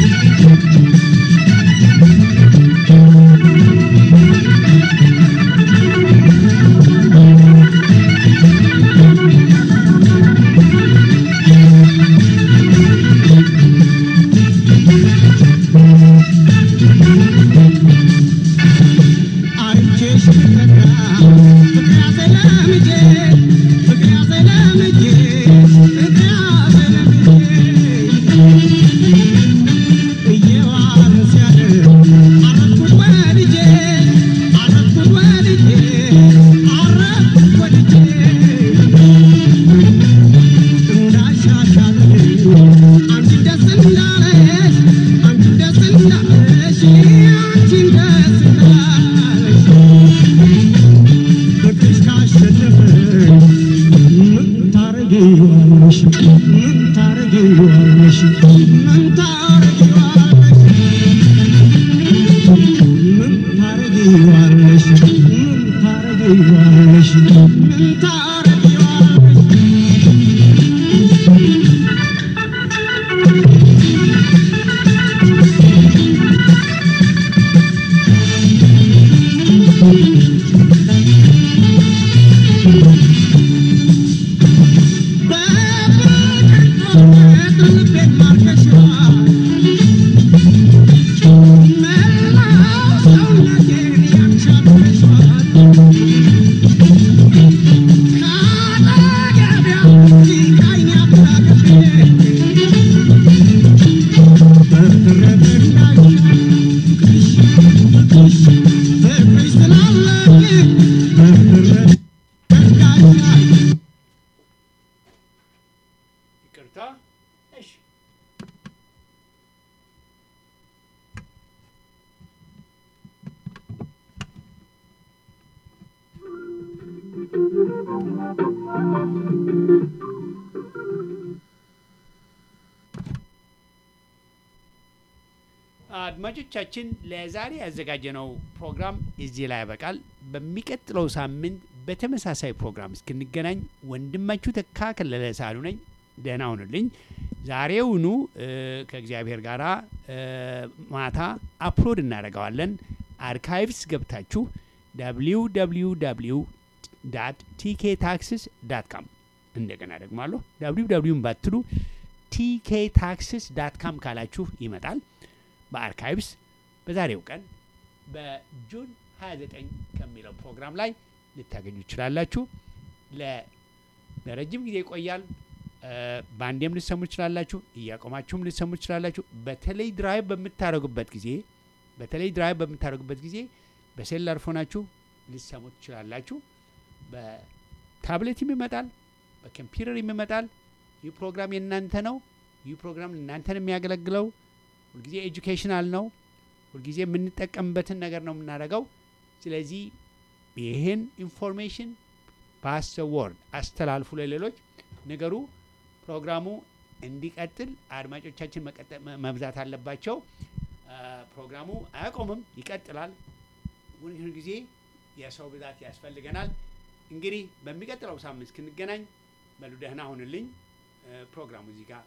አድማጮቻችን ለዛሬ ያዘጋጀነው ፕሮግራም እዚህ ላይ ያበቃል። በሚቀጥለው ሳምንት በተመሳሳይ ፕሮግራም እስክንገናኝ ወንድማችሁ ተካ ከለለ ሳሉ ነኝ። ደህና ሁኑልኝ። ዛሬውኑ እ፣ ከእግዚአብሔር ጋር ማታ አፕሎድ እናደርገዋለን። አርካይቭስ ገብታችሁ www ቲኬ ታክስስ ዳት ካም እንደገና ደግማለሁ www ባትሉ ቲኬ ታክስስ ዳት ካም ካላችሁ ይመጣል። በአርካይቭስ በዛሬው ቀን በጁን 29 ከሚለው ፕሮግራም ላይ ልታገኙ ትችላላችሁ። ለ- ለረጅም ጊዜ ይቆያል። እ፣ በአንዴም ልትሰሙ ትችላላችሁ፣ እያቆማችሁም ልትሰሙ ትችላላችሁ። በተለይ ድራይቭ በምታደርጉበት ጊዜ በተለይ ድራይቭ በምታደርጉበት ጊዜ በሴላር ፎናችሁ ልትሰሙ ትችላላችሁ። በታብሌትም ይመጣል፣ በኮምፒውተርም ይመጣል። ይህ ፕሮግራም የእናንተ ነው። ይህ ፕሮግራም እናንተን የሚያገለግለው ሁልጊዜ ኤጁኬሽናል ነው። ሁልጊዜ የምንጠቀምበትን ነገር ነው የምናደርገው። ስለዚህ ይህን ኢንፎርሜሽን ፓስ ወርድ አስተላልፉ ለሌሎች ነገሩ ፕሮግራሙ እንዲቀጥል አድማጮቻችን መቀጠ- መ- መብዛት አለባቸው። አ፣ ፕሮግራሙ አያቆምም፣ ይቀጥላል። ሁል ጊዜ የሰው ብዛት ያስፈልገናል። እንግዲህ በሚቀጥለው ሳምንት እስክንገናኝ በሉ ደህና ሁንልኝ። እ፣ ፕሮግራሙ እዚህ ጋር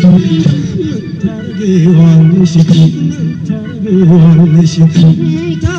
ታረጊዋለሽ